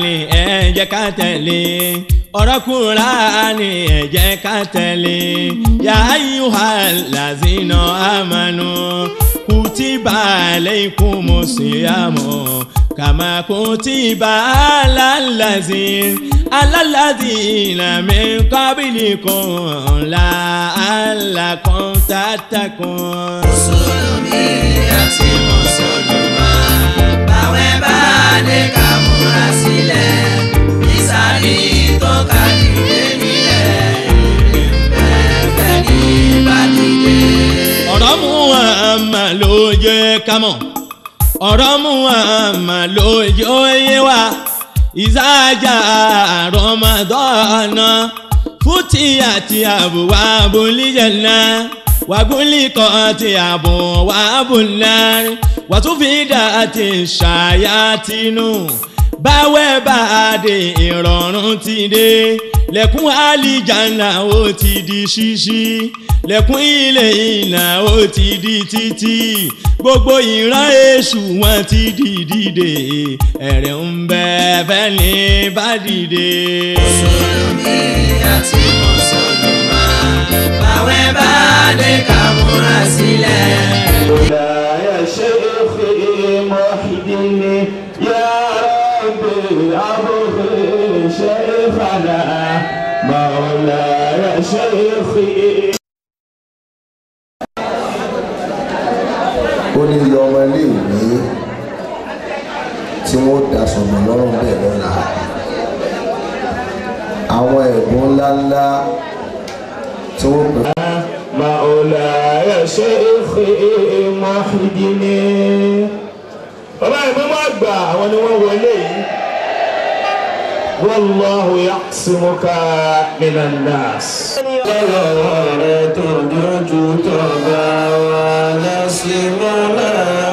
Kùránì ẹ jẹ́ ká tẹ̀lé ọ̀rọ̀ Kùránì ẹ jẹ́ ká tẹ̀lé yà ayyuhal lazina amanu kutiba alaykumus siyamu kama kutiba alal lazina alal lazina min qablikum la'allakum tattaqun. mùsùlùmí àti mùsùlùmá báwẹ̀ bá dé ká múra sílẹ̀ nísàlì tó ká dìde nílẹ̀ ìrìnbẹ̀fẹ̀ ní bàdìde. ọ̀rọ̀ Muhammad ló jẹ́ ká mọ̀ ọ̀rọ̀ Muhammad ló jẹ́ òye wa ìsájà Ramadana fúti àti àbúwá abúlíjẹ̀nà wàgúnlíkọ̀ àti àbúwá abúlárí wàtúfìdá àti ṣàyàtìnú báwẹ̀ bá dé ìrọ̀rùn ti dé lẹ́kùn àlìjáná ó ti di ṣíṣí lẹ́kùn ilé ìnà ó ti di títì gbogbo ìran èṣù wọn ti di dìde ẹ̀rẹ̀ ń bẹ fẹ́ni bá dìde. mùsùlùmí àti mùsùlùmá báwẹ̀ bá dé ká múra sílẹ̀. مولاي شيخي محدني يا ربي أبغي شيخنا مولاي شيخي ó ní iye ọmọ iléèwé tí wọ́n daṣọ mọ́ lọ́rùn bẹ́ẹ̀ lọ́la àwọn ẹ̀bùn ńláńlá tí wọ́n pè مولاي شيخي محدني bàbá ìmọ̀mọ́ àgbà àwọn ni wọ́n wọlé yìí والله يعصمك من الناس. ọlọ́rọ̀ rẹ̀ tó dojú tó bá wà lọ́símọ́lá.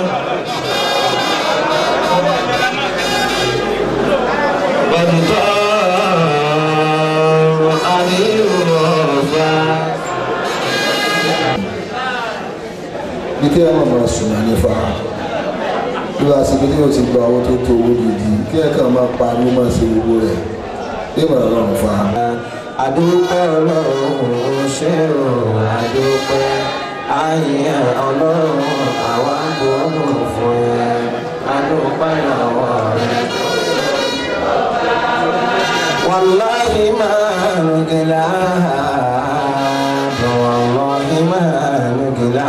Bọ̀dùtọ́ àríwọ̀ ọ̀fà. ní kí ẹ má máa sùn náà nífa bí wàá sí pé kí wọ́n ti gba owó tó tó owó gidi kí ẹ kàn máa pariwo máa ṣe gbogbo rẹ̀ bí màá rọrùn fa. Adúpẹ́ ọlọ́run ṣé o adúpẹ́ ayé ọlọ́run àwa gbóhùn fún ẹ adúpẹ́ lọ́wọ́ rẹ. Wàláhi máa ń gilá wàláhi máa ń gilá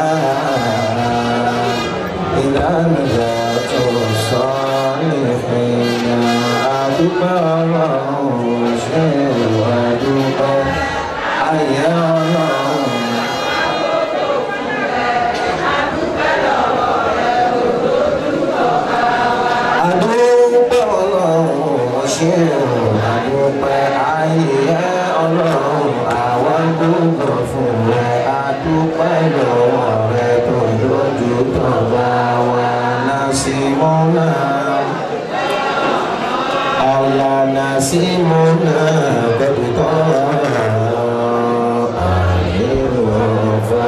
ìlànà tó sọ nífẹ̀ẹ́ adúpẹ́ ọlọ́run ṣé o adúpẹ́ ayé ọlọ́run. Adúpẹ́ ọlọ́run ṣé o adúpẹ́ ayé ọlọ́run àwọn gbogbo fún rẹ adúpẹ́ lọ́wọ́ rẹ tó lójú tó bá wà lásìmọ́nà. Allah nasimuna bẹ̀bùtọ́ àìrọ̀fà.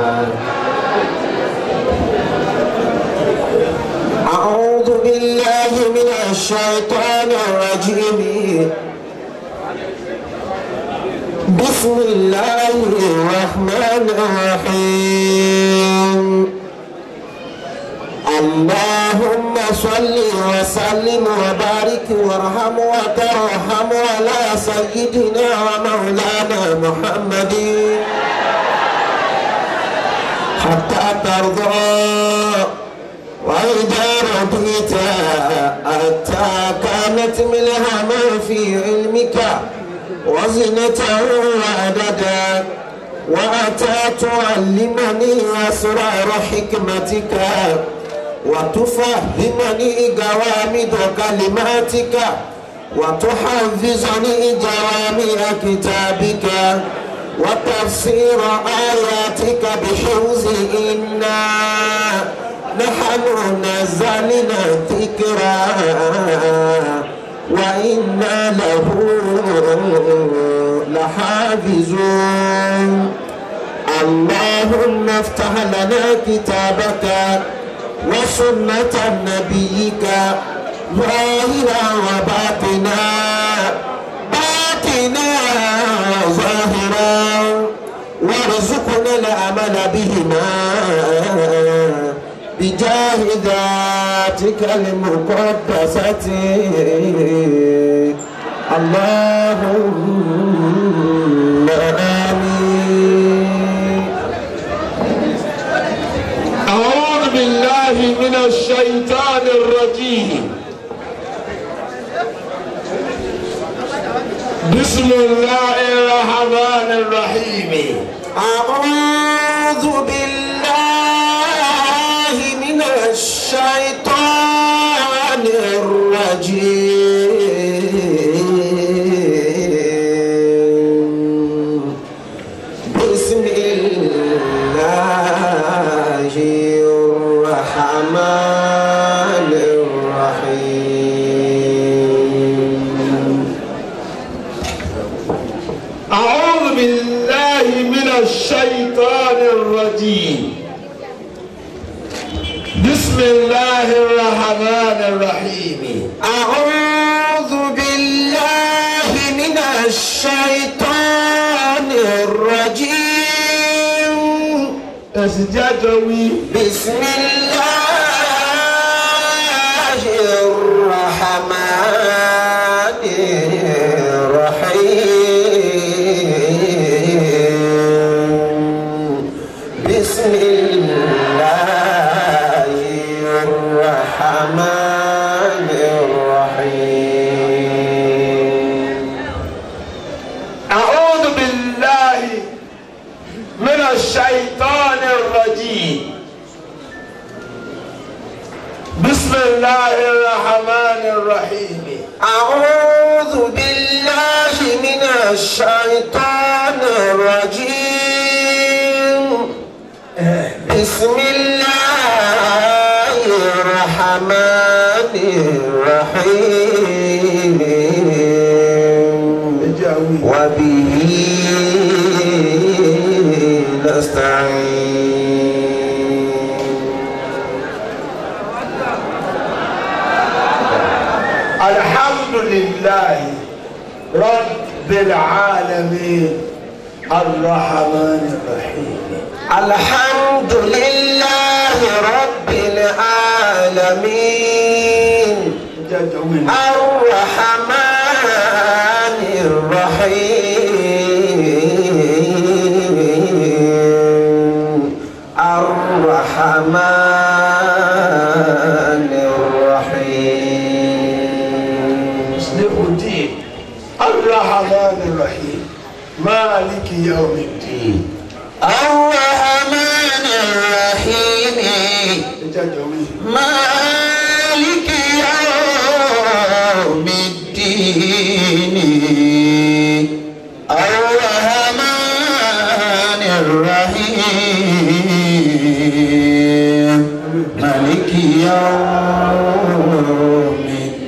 أعوذ بالله من الشيطان الرجيم بسم الله الرحمن الرحيم اللهم صل وسلم وبارك وارحم وترحم على سيدنا ومولانا محمد حتى ترضى وإذا رضيت حتى كانت منها ما في علمك وزنة وعددا وأتى تعلمني أسرار حكمتك وتفهمني جوامد كلماتك وتحفظني جوامع كتابك وتفسير آياتك بحفظ إنا نحن نزلنا الذكرى وإنا له لحافظون اللهم افتح لنا كتابك وسنة نبيك ظاهرا وباطنا بذاتك المقدسة اللهم آمين أعوذ بالله من الشيطان الرجيم بسم الله الرحمن الرحيم أعوذ بالله من الشيطان الرجيم بسم الله الرحمن الرحيم أعوذ بالله من الشيطان الرجيم بسم الله الرحمن الرحيم أعوذ بالله من الشيطان الرجيم أسجدوي بسم الله الرحمن الرحيم بسم الله الرحمن الرحيم أعوذ بالله من الشيطان الرجيم بسم الله الرحمن الرحيم أعوذ بالله من الشيطان الرجيم بسم الله الرحمن الرحيم وبه نستعين الحمد لله رب العالمين الرحمن الرحيم الحمد لله رب العالمين جدول الرحمن الرحيم الرحمن الرحيم مصلح الدين الرحمن الرحيم مالك يوم الدين الرحمن الرحيم جدول مالك يوم الدين الرحمن الرحيم مالك يوم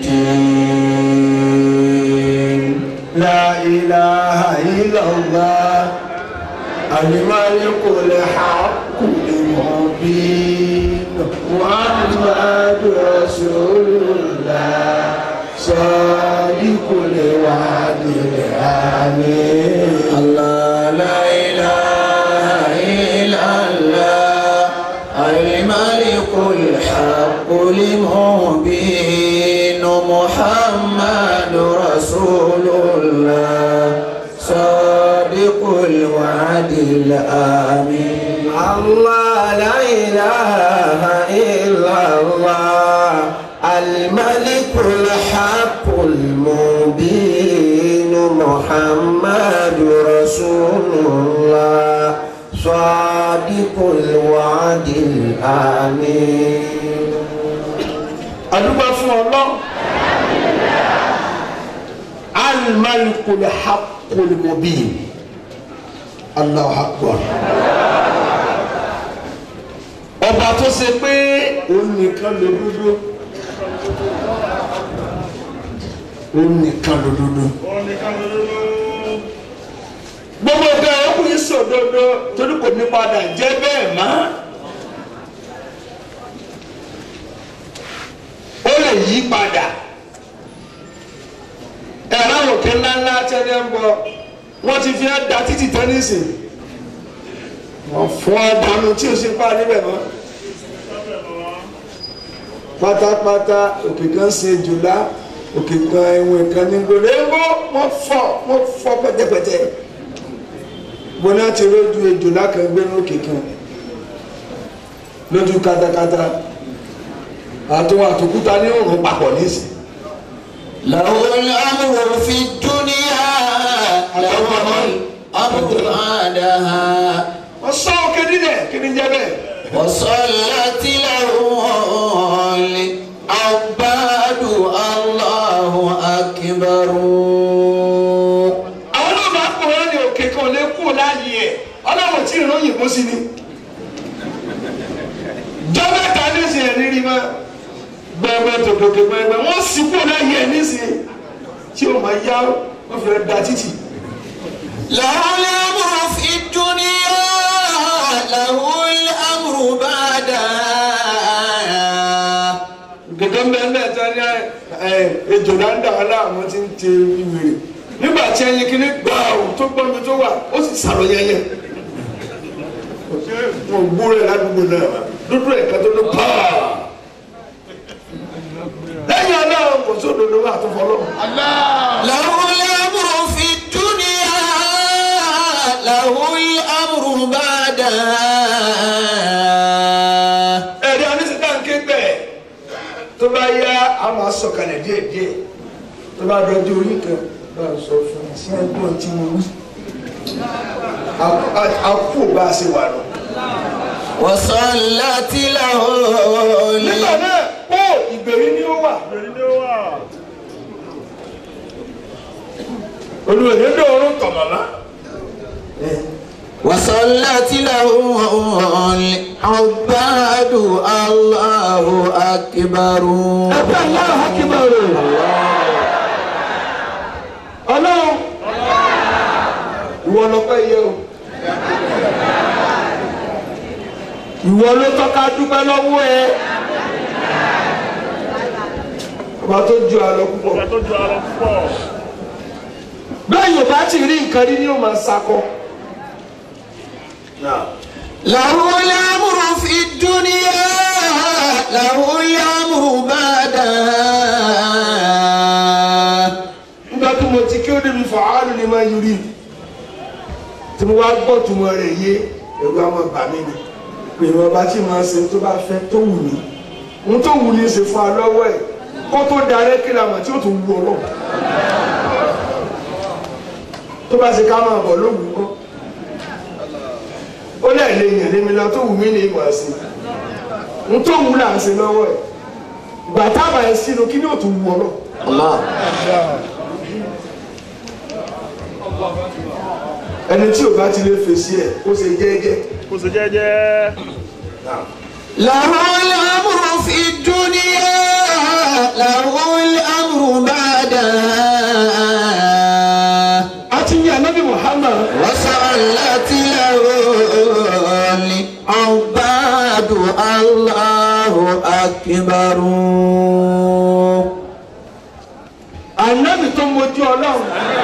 الدين لا إله إلا الله الملك الحق المبين محمد رسول الله صادق الوعد الأمين الله لا إله إلا الله الملك الحق المبين محمد رسول الله صادق الوعد الآمين الله لا إله إلا الله الملك الحق المبين محمد رسول الله صادق الوعد الآمين adúgbò fún ọlọ́run alimalikul hakul mubin Allahu akbar ọba tó ṣe pé òun nìkan ló dúdú òun nìkan ló dúdú gbogbo ọgá ọkùnrin sòdodo torí kò ní padà jẹ́ bẹ́ẹ̀ mọ́. ó lè yí padà ẹ̀rọ òkè ńláńlá tẹ́lẹ̀ ń bọ̀ wọ́n ti fi ẹ́ da títì tẹ́nísì wọ́n fọ́ dànù tí o sì pa níbẹ̀ mọ́ pátápátá òkè kan ṣe jùlá òkè kan ẹ̀wọ̀n kan ní gbòòrò ẹ̀wọ̀ wọ́n fọ́ wọ́n fọ́ pẹ́tẹ́pẹ́tẹ́ bọ́nà ti rójú ejòlá kan gbé lókè kan lójú katakata àtúwọ̀ àtòkúta ní òrùn papọ̀ nísì له الأمر في الدنيا له الأمر بعدها wọ́n sọ òkè nílẹ̀ kí ni jẹ́ bẹ́ẹ̀ وصلت له العباد الله أكبر àwọn náà máa kó wọn ní òkè kan lé kú láàyè ẹ̀ ọlọ́run tí ìran yìnbó sí ni jọ́mẹ́ta nísìn ẹ̀ nírí mọ́ gbẹ̀gbẹ̀ tòkòkè gbẹ̀gbẹ̀ wọ́n sì kú láàyè ẹ̀ nísìn tí ó máa yá wọ́n fi rẹ̀ da títì له الأمر في الدنيا له الأمر بعدها gẹ́gẹ́ mẹ́lẹ̀ tí wọ́n ní ẹ ejò dáńdá aláàmọ́ ti ń te ìwèrè nígbà tí ẹyin kìíní gbà ó tó gbọ́mi tó wà ó sì sàrò yẹyẹ wọn gbó rẹ̀ ládùúgbò náà dúdú ẹ̀ka tó ló pàà lẹ́yìn aláwọ̀ kò sódodo wà tó fọlọ́ له الأمر في الدنيا له الأمر بعدها ẹ̀rí anísìká ń ké bẹ́ẹ̀ tó bá yá a máa sọ̀kalẹ̀ díẹ̀díẹ̀ tó bá dọjú orí kan bá a sọ fún un sí ẹgbọ́n tí mo wí A- a- a kú bá a ṣe wà lọ. وصلت له nígbà náà ó ìgbèrí ni ó wà. olùwẹ̀yẹ dòórùn tọ̀mọ̀lá. وصلت له العباد الله أكبر ẹgbẹ́ aláwọ̀ hakimari. ọlọ́run ìwọ lọ́pẹ́ yẹ o. ìwọ ló tọ́ka dúpẹ́ lọ́wọ́ ẹ. ọba tó ju àlọ́ púpọ̀. tó ju ara púpọ̀. bẹ́ẹ̀ yóò bá ti rí nǹkan rí ni yóò máa sakọ. له الأمر في الدنيا له الأمر بعدها nígbà tí mo ti kí ó débi fàálù ni máa yọrí tí mo wá gbọ́ tó mọ rẹ̀ yé ẹ̀rù àwọn bà mí ni pé ìwọ̀n bá tí máa ṣe tó bá fẹ́ tó wù mí ohun tó wù ní ṣe fún wa lọ́wọ́ ẹ̀ kó tó darẹ́ kí la mọ̀ tí ó tó wù ọlọ́run tó bá ṣe ká máa bọ̀ ló wù ú kọ́ ó lẹ̀ lè yàn lémi lọ tó wù mí ní ìmọ̀ sí ohun tó wù là ń ṣe lọ́wọ́ ẹ̀ bàtà bàyẹ̀ sínú kí ni ó tó wù ọlọ́run. الله ẹni tí o bá ti lè fèsì ẹ kó ṣe jẹ́jẹ́ kò sì jẹ́jẹ́. له الأمر في الدنيا له الأمر بعدها a ti yan anabi muhammad وصلت له العباد الله أكبر anabi tó mojú ọlọ́run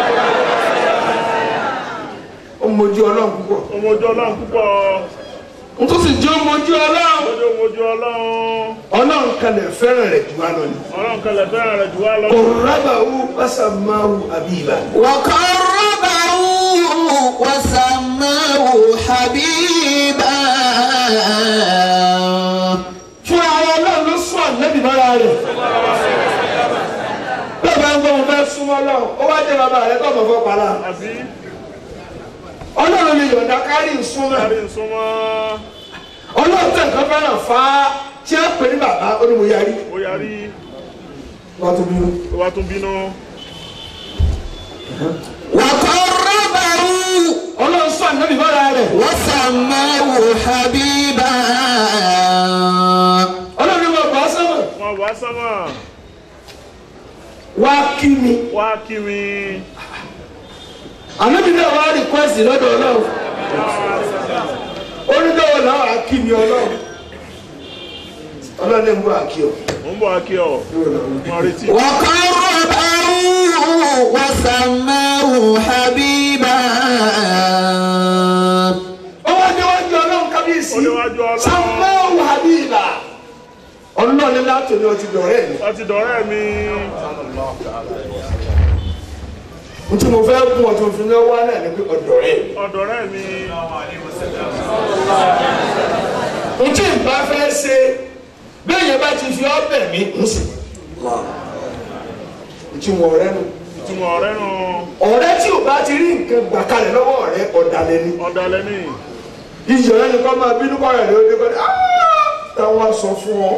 ó mojú ọlọ́run púpọ̀ ọmọ ojú ọlọ́run púpọ̀. n tó sì jẹ́ mojú ọlọ́run ojú ọmọ ojú ọlọ́run. ọlọ́run kalẹ̀ fẹ́ràn rẹ̀ jù wá lọ ni ọlọ́run kẹlẹ̀ fẹ́ràn rẹ̀ jù wá lọ. kò rábàáwú pásánmáwú àbíyá وقربه وسماه حبيبا fún ara ọlọ́run ló sún ànábì mọ́ra rẹ̀ bẹ́ẹ̀ bá ń gbọ́ wọn fẹ́ súnmọ́ ọlọ́run ó wá jẹ́ bàbá rẹ̀ tó ọmọ fọ́ para àbí ọlọ́run lè yọ̀ǹda kárí ìsúnmọ́ kárí nsúmọ́. ọlọ́run tẹ̀ nǹkan fẹ́ràn fá tí a pè ní bàbá onímọ̀ yarí ó yarí wọ́n tún bínú. ó wá tún bínú. وقربه ọlọ́run sọ ànábì mọ́ra rẹ̀ وسماه حبيبا ọlọ́run ní wọn bá sọ́mọ̀ wọn wá sánmà wá kí mi wá kí mi. ànábì náà wá rìkwẹ́sì lọ́dọ̀ ọlọ́run onídọ́wọ́ làwọn á kí mi ọlọ́run ọlọ́run ní mú àkí ọ. mo ń bọ̀ wá kí ọ. mo retí. وقربه وسماه حبيبا ó wá déwájú ọlọ́run kábíyèsí Ó déwájú Ọlọ́run. sàmáwù habiba ọlọ́run látòní ọtí dọ̀rẹ́ mi Ó ti dọ̀rẹ́ mi. n tí mo fẹ́ gún ọtí òfin náà wá náà ni pé ọ̀dọ̀rẹ́ mi. Ọ̀dọ̀rẹ́ mi. n tí n bá fẹ́ ṣe bẹ́ẹ̀ yẹn bá ti fi ọbẹ̀ mi ń sì. n tí mo rẹ́ nu. Ìtumọ̀ ọ̀rẹ́ nu. ọ̀rẹ́ tí o bá ti rí nǹkan gbà kalẹ̀ lọ́wọ́ rẹ̀ ọ̀dàlẹ̀ ni. Ọ̀dàlẹ̀ ni. iyọ̀ rẹ̀ ni kọ́ máa bínú kọ́ rẹ̀ lóde kọ́ ni táwọn sọ fún ọ.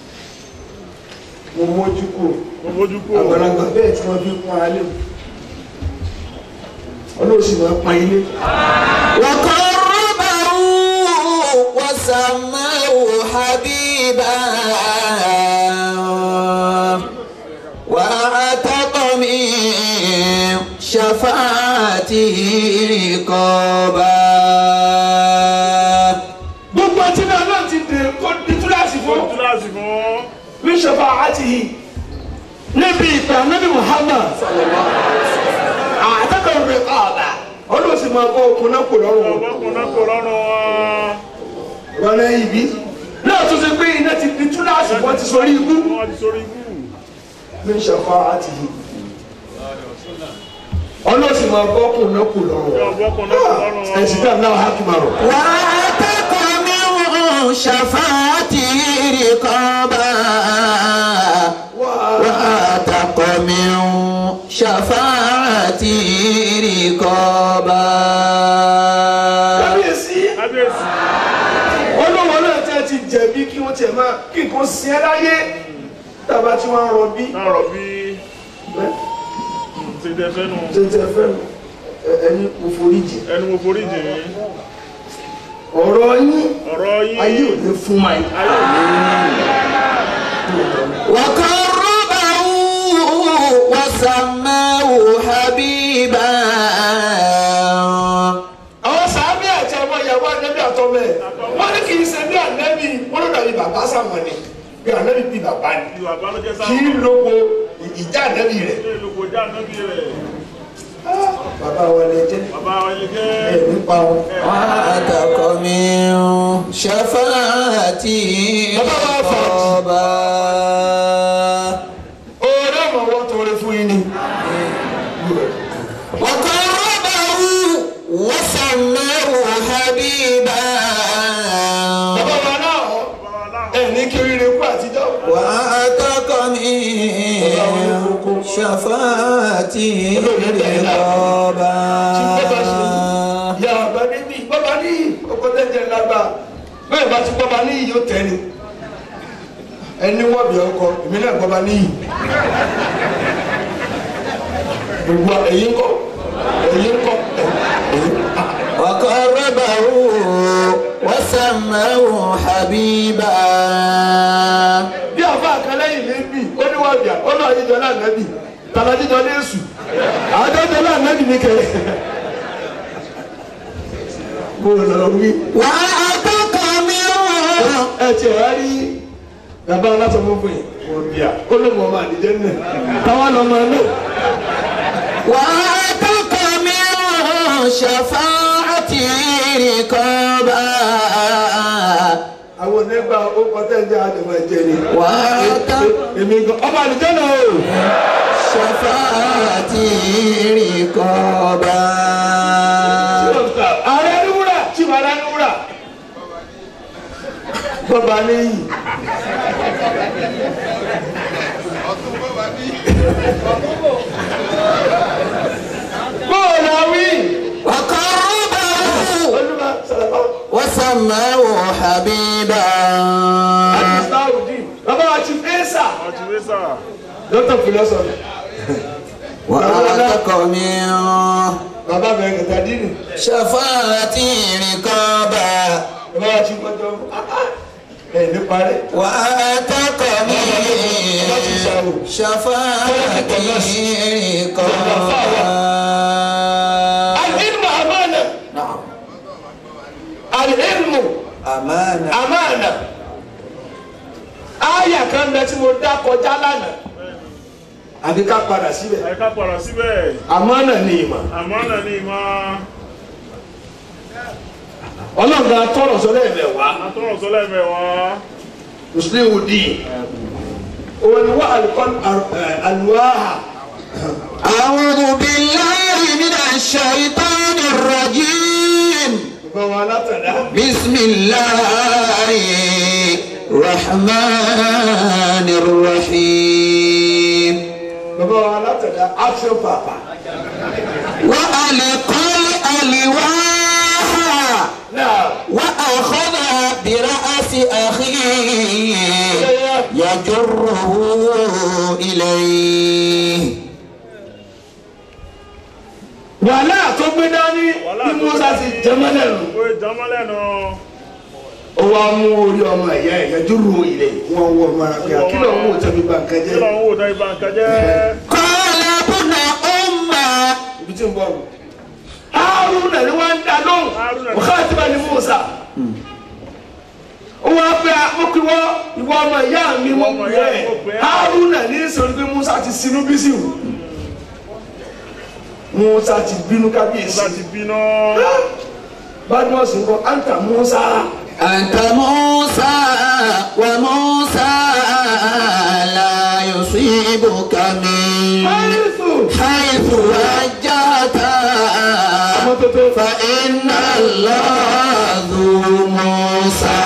mo mójú kúrò. Mo mójú kúrò. àgbàlagbà bẹ́ẹ̀ tí wọ́n fi pọ́n alẹ́ o. ọlọ́sìn máa pọ́n ilé. وقربه وسماه حبيبا وأعتق من شفاعته رقابا gbogbo ọtí náà náà ti dè kó di túláàsì fún. Kíláàsì fún. bí sọfà àti yìí níbi ìpè ànábì Muhammad àtàkùn rẹ̀ ọ̀bà ọlọ́sìn máa kọ́ okun náà kò lọ́rùn wọn. Ọ̀pọ̀kùn náà kò lọ́rùn wọn. rọlẹ́ ibi náà tó ṣe pé iná ti di túláàsì wọ́n ti sọrí ikú. Wọ́n ti sórí ikú. bí sọfà àti yìí ọlọ́sìn máa kọ́ okun náà kò lọ́rùn wọn. Ọ̀pọ̀kùn náà kò lọ́rùn wọn. ẹ̀sìn dáa náà hákìmárọ̀. وأعتق من شفاعته رقابا وأعتق من شفاعته رقابا kábíyèsí Kábíyèsí. olówó náà tẹ́ ti jẹ̀bi kí wọ́n tiẹ̀ máa kí nǹkan sin ẹ́ láyé tábà tí wọ́n á rọ bí. Náà rọ̀ bí. Ṣé tẹ fẹ́ nu? tẹ́tẹ́ fẹ́ ẹ- ẹni mo forí jì Ẹnu mo forí jì mí. ọ̀rọ̀ yín Ọ̀rọ̀ yín. ayé ò ní fún ma yìí. Ayé ò ní. وقربه وسماه حبيبا àwọn sàábì àti àwọn ìyàwó ànẹ́bí àtọ́mọ ẹ̀ wọ́n ní kì í ṣe bí ànẹ́bí wọ́n ló dàbí bàbá sàmọ̀ ni bí ànẹ́bí bí bàbá ni Ìwà balùwẹ̀ sáà. kì í lóko ìjà ànẹ́bí rẹ̀ Ṣé ìlúkọ já nábì rẹ̀? bàbá wa lè jẹ́ Bàbá wa yẹ kẹ́. ẹ̀ nípa wọn. وأعتق من شفاعته رقابا oore ọmọ wọn tó rẹ fún yín ni. وقربه وسماه حبيبا bàbá wa náà Bàbá wa láhùn. ẹ̀ ní kí oríire kú àtijọ́. وأعتق من شفاعته رقابا ìyá bàbá níbí bàbá níyì ọkọ tẹ́jẹ̀ lágbà bẹ́ẹ̀ bá ti bàbá níyì yóò tẹ́ ni ẹni wọ́n bí ọkọ èmi náà bàbá níyì gbogbo èyí ń kọ́ èyí ń kọ́ èyí وقربه وسماه حبيبا bí àfa kan lẹ́yìn lẹ́bí ó ní wọ́n bíà ó náà jíjọ náà nẹ́bí tàbá jíjọ ní èṣù àádọ́jọ náà nẹ́bí ní kẹrẹ mo lọ wí وأعتق منه ẹ tiẹ̀ wá rí bàbá alásọ̀mọ́ fún yìí wọ́n bíà ó ló mọ̀ ọmọ àdìjẹ́ náà táwọn lọ́mọ náà. وأعتق منه شفاعتي رقابا àwọn onígbà ó kọtẹ́ ń jẹ́ àdìmọ̀ ẹ̀jẹ̀ ni. وأعتق èmi gan ọmọ àdìjẹ́ náà o. شفاعتي رقابا ààrẹ ní wúrà tí wàá ní wúrà. bàbá níyì. bóòlù àwí. وقربه olúwa sàlàbà. وسماه حبيبا àdìsáwùdì. bàbá wa ti fẹ́ sà. Àti Wísà. dókítà philosophy. وأعتق منه bàbá bẹ̀rẹ̀ kẹta dínì. شفاعتي رقابا bàbá wa ti gbọ́dọ̀ ẹ̀ ní parí. وأعتق منه شفاعتي رقابا العلم أمانة نعم العلم أمانة أمانة àyà kan bẹ tí mo dá kọjá lánàá àbí ká padà síbẹ̀ Àyíká pọ̀rọ̀ síbẹ̀. àmánà ni ìmọ̀ Àmọ́ náà ni ìmọ̀. ọlọ́run náà tọrọ sọlẹ̀ ẹ̀mẹ̀ wá Atọ́rọ̀ sọ́lẹ̀ mẹ́wàá. mùsùlùmí dì òun ni wọ́n àlùkọ́ àlùwáhà أعوذ بالله من الشيطان الرجيم bàbá wa látàdá بسم الله الرحمن الرحيم bàbá wa látàdá action papa وألقى الألواح náà وأخذ برأس أخيه يجره إليه wàhálà tó gbé dání bí musa ti jẹmọ́lẹ̀ nù ó jọmọ́ lẹ́nu ó wá mú orí ọmọ ẹ̀yà ẹ̀yà dúró ilẹ̀ wọn wọ ọmọ ara pé akílọ̀ ń wò tẹ́bi bá nǹkan kí jẹ́ ló ń wò tó ibà nǹkan jẹ́ قال ابن أم ibi tí ń bọ̀ wò. haruna ni wọ́n ń da lóhùn Haruna ni- wákàtí bá ní musa ó wá pé akókòwò ìwọ ọmọ ìyá mi mo ọmọ pè ìyá é mi mo pè é. haruna ní sọ̀rọ̀ pé musa ti sinú bí sí wù musa ti bínú kábíyèsí musa ti bínú badmus nkọ anta musa أنت موسى وموسى لا يصيبك من ayélujú حيث وجهت mọ́tótó فإن الله ذو موسى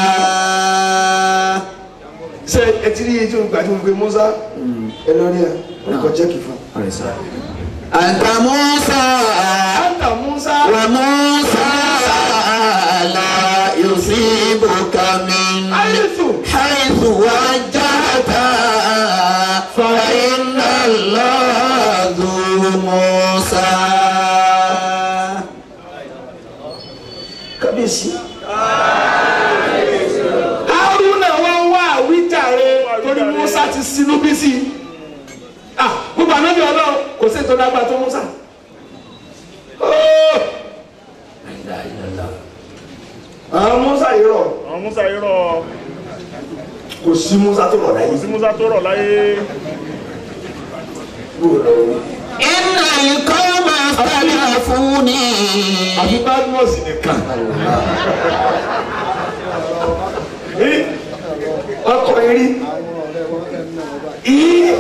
ṣe ẹtí rí etí ògbà tí mo pe musa ẹ lọ rí ẹ ọkọ jẹ́kì fún أنت موسى anta musa وموسى لا يصيبك من ayélujú حيث وجهت فإن الله ذو موسى kábíyèsí. haruna wọn wá àwíjàre torí musa ti sinú bí sí i ah gbogbo ànábì ọlọ́run kò sí ìtọ́jú agbá tó musa. Oh! àwọn musa yìí rọ àwọn musa yìí rọ kò sí musa tó rọ láyé. sí musa tó rọ láyé إن القوم اختلفوني àfi badmus nìkan. Rí, ọkọ̀ eré ìyí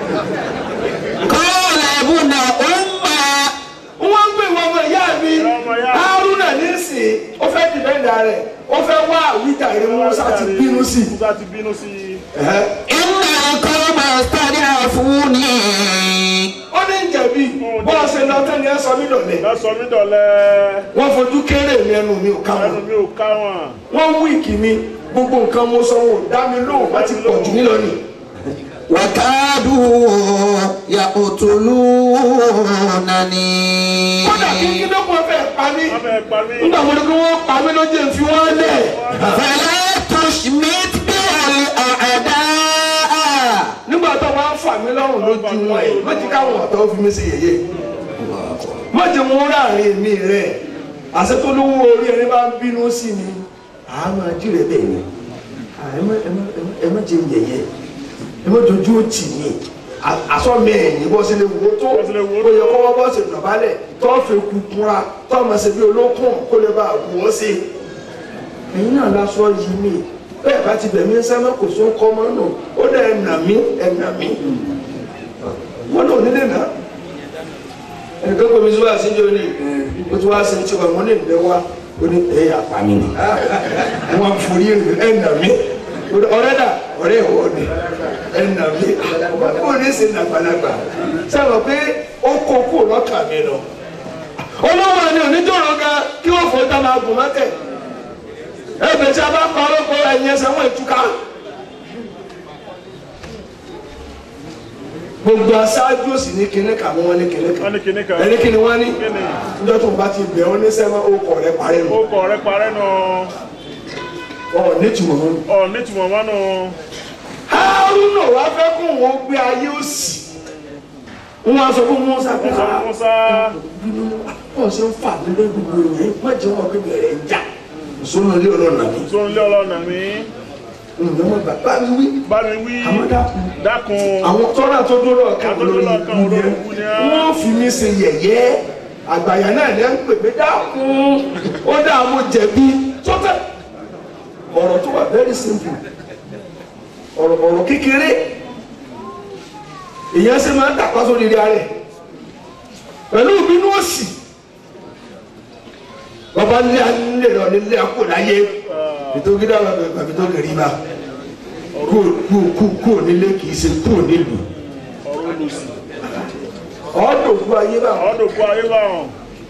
قال ابن أم wọ́n ń gbé ìwọ ọmọ ìyá mi ọmọ ìyá mi. haruna nísìnyí ó fẹ́ dìbẹ́ndà rẹ̀ ó fẹ́ wá àwíjàre musa ti bínú sí i. musa ti bínú sí i إن القوم استضعفوني ó ní jẹ̀bi bọ́ọ̀ ṣe lọ tẹ́ni ẹ sọ mí dọ̀lẹ́ lọ́sọ̀ mi dọ̀lẹ́ wọ́n fojú kéré mi ẹnu mi ò ká ẹnu wọn mi ò ká wọn wọ́n wíìkì mi gbogbo nǹkan mo sọ wọn ò dá mi lóhùn wọ́n ti pọ̀ jù mí lọ nì. وكادوا يقتلونني kódà kí kí ló kún fẹ́ pa mí wọ́n fẹ́ pa mí nígbà mo ní kí wọ́n pa mí ló jẹ́ n fi wọ́n lẹ̀. فلا تشمت بي الأعداء nígbà tó wọ́n á fà mí lọ́rùn lójú wọn ẹ̀ má ti káwọn ọ̀tọ́ fi mí sí yẹ̀yẹ́ má ti mú ráàrin mi rẹ̀ àṣẹ tó lówó orí ẹni bá ń bínú sí mi àá máa jí rẹ̀ bẹ́ẹ̀ ni À, ẹ má- ẹ má- ẹ má- ẹ má jẹ yẹ̀yẹ́ ẹ má dojú ó tì mí àsọmi ẹ̀yìn bọ́ sílẹ̀ wò tó Bọ́ sílẹ̀ wò ó tó. yẹ kọ́ wọ́n bọ́ sí dọ̀bálẹ̀ tó fẹ́ kú kúnra tó ọmọ ṣe bí olókùn kó lè bá wù ọ́ sí ẹ̀yin náà lásọ yìí mi bẹ́ẹ̀ bá ti bẹ̀mí sẹ́mẹ́ kò sún kọ́ mọ́ nù ó dẹ̀ ẹ̀nà mí ẹ̀nà mí wọ́n náà nílé náà ẹnìkan kò mi sọ wá sí ní òní o ti wá sí ti wà wọ́n ní ìbẹ̀ wá o ní ẹ̀ yà pa mí ni wọ́n forí ẹ̀nà mí ọ̀rẹ́ dà ọ̀rẹ́ ìwọ ni ẹ̀nà mí kó ní sí nàgbàlagbà sábà pé ó kó kó lọ́kà mi lọ olówó ni oníjọ́rọ̀ gan kí wọ́n fọ́ tá máa gùn mọ́tẹ̀ ẹbẹ tí a bá kọ ọlọpọ ẹyin ẹsẹ wọn ìtúká gbogbo aṣáájú òsì ní kinní kan wọn ní kinní wọ́n kan ní kinní kan ẹni kinní wọn ní Kíni? níjọ́ tó ń bá ti bẹ̀ ọ́ ní sẹ́wọ́n ó kọ̀ rẹ parẹ́ ó nù kọ̀ rẹ parẹ́ nù ọ̀ nítumọ̀ wọn. ọ̀ nítumọ̀ wọn nù Haruna wá fẹ́ kó wọn gbé ayé òsì wọn á sọ fún Musa pé musa musa wọn ṣe ń fà mí lé gbogbo yẹn má jẹ́ wọn pé bẹ̀rẹ̀ ń jà sọ́nà ilé ọlọ́run nàbí tó ń lé ọlọ́nà mi ǹjẹ́ wọn bàbá mi wí bá mi wí àmọ́ dákun. dákun àwọn tọ́lá tó dúró ọ̀kan Àwọn tó dúró lọ́ọ̀kan olórí ikú ni á. wọ́n fi mí ṣe yẹ̀yẹ́ àgbàyà náà ní à ń pè mí dákun ó dá mo jẹ̀bi sọ́tẹ̀ ọ̀rọ̀ tó wà very simple ọ̀rọ̀ ọ̀rọ̀ kékeré èèyàn ṣe máa ń dàpá sórí ilé rẹ̀ pẹ̀lú ìbínú òsì bàbá nílé nílé lọ nílé àpò láyé nítorí dáhùn àbí tó kẹrì bá kú kú kú kú nílé kì í ṣe kú nílùú ọ̀rọ̀ olùsì ọ̀dọ̀kú ayé bá ọ̀dọ̀kú ayé bá wọn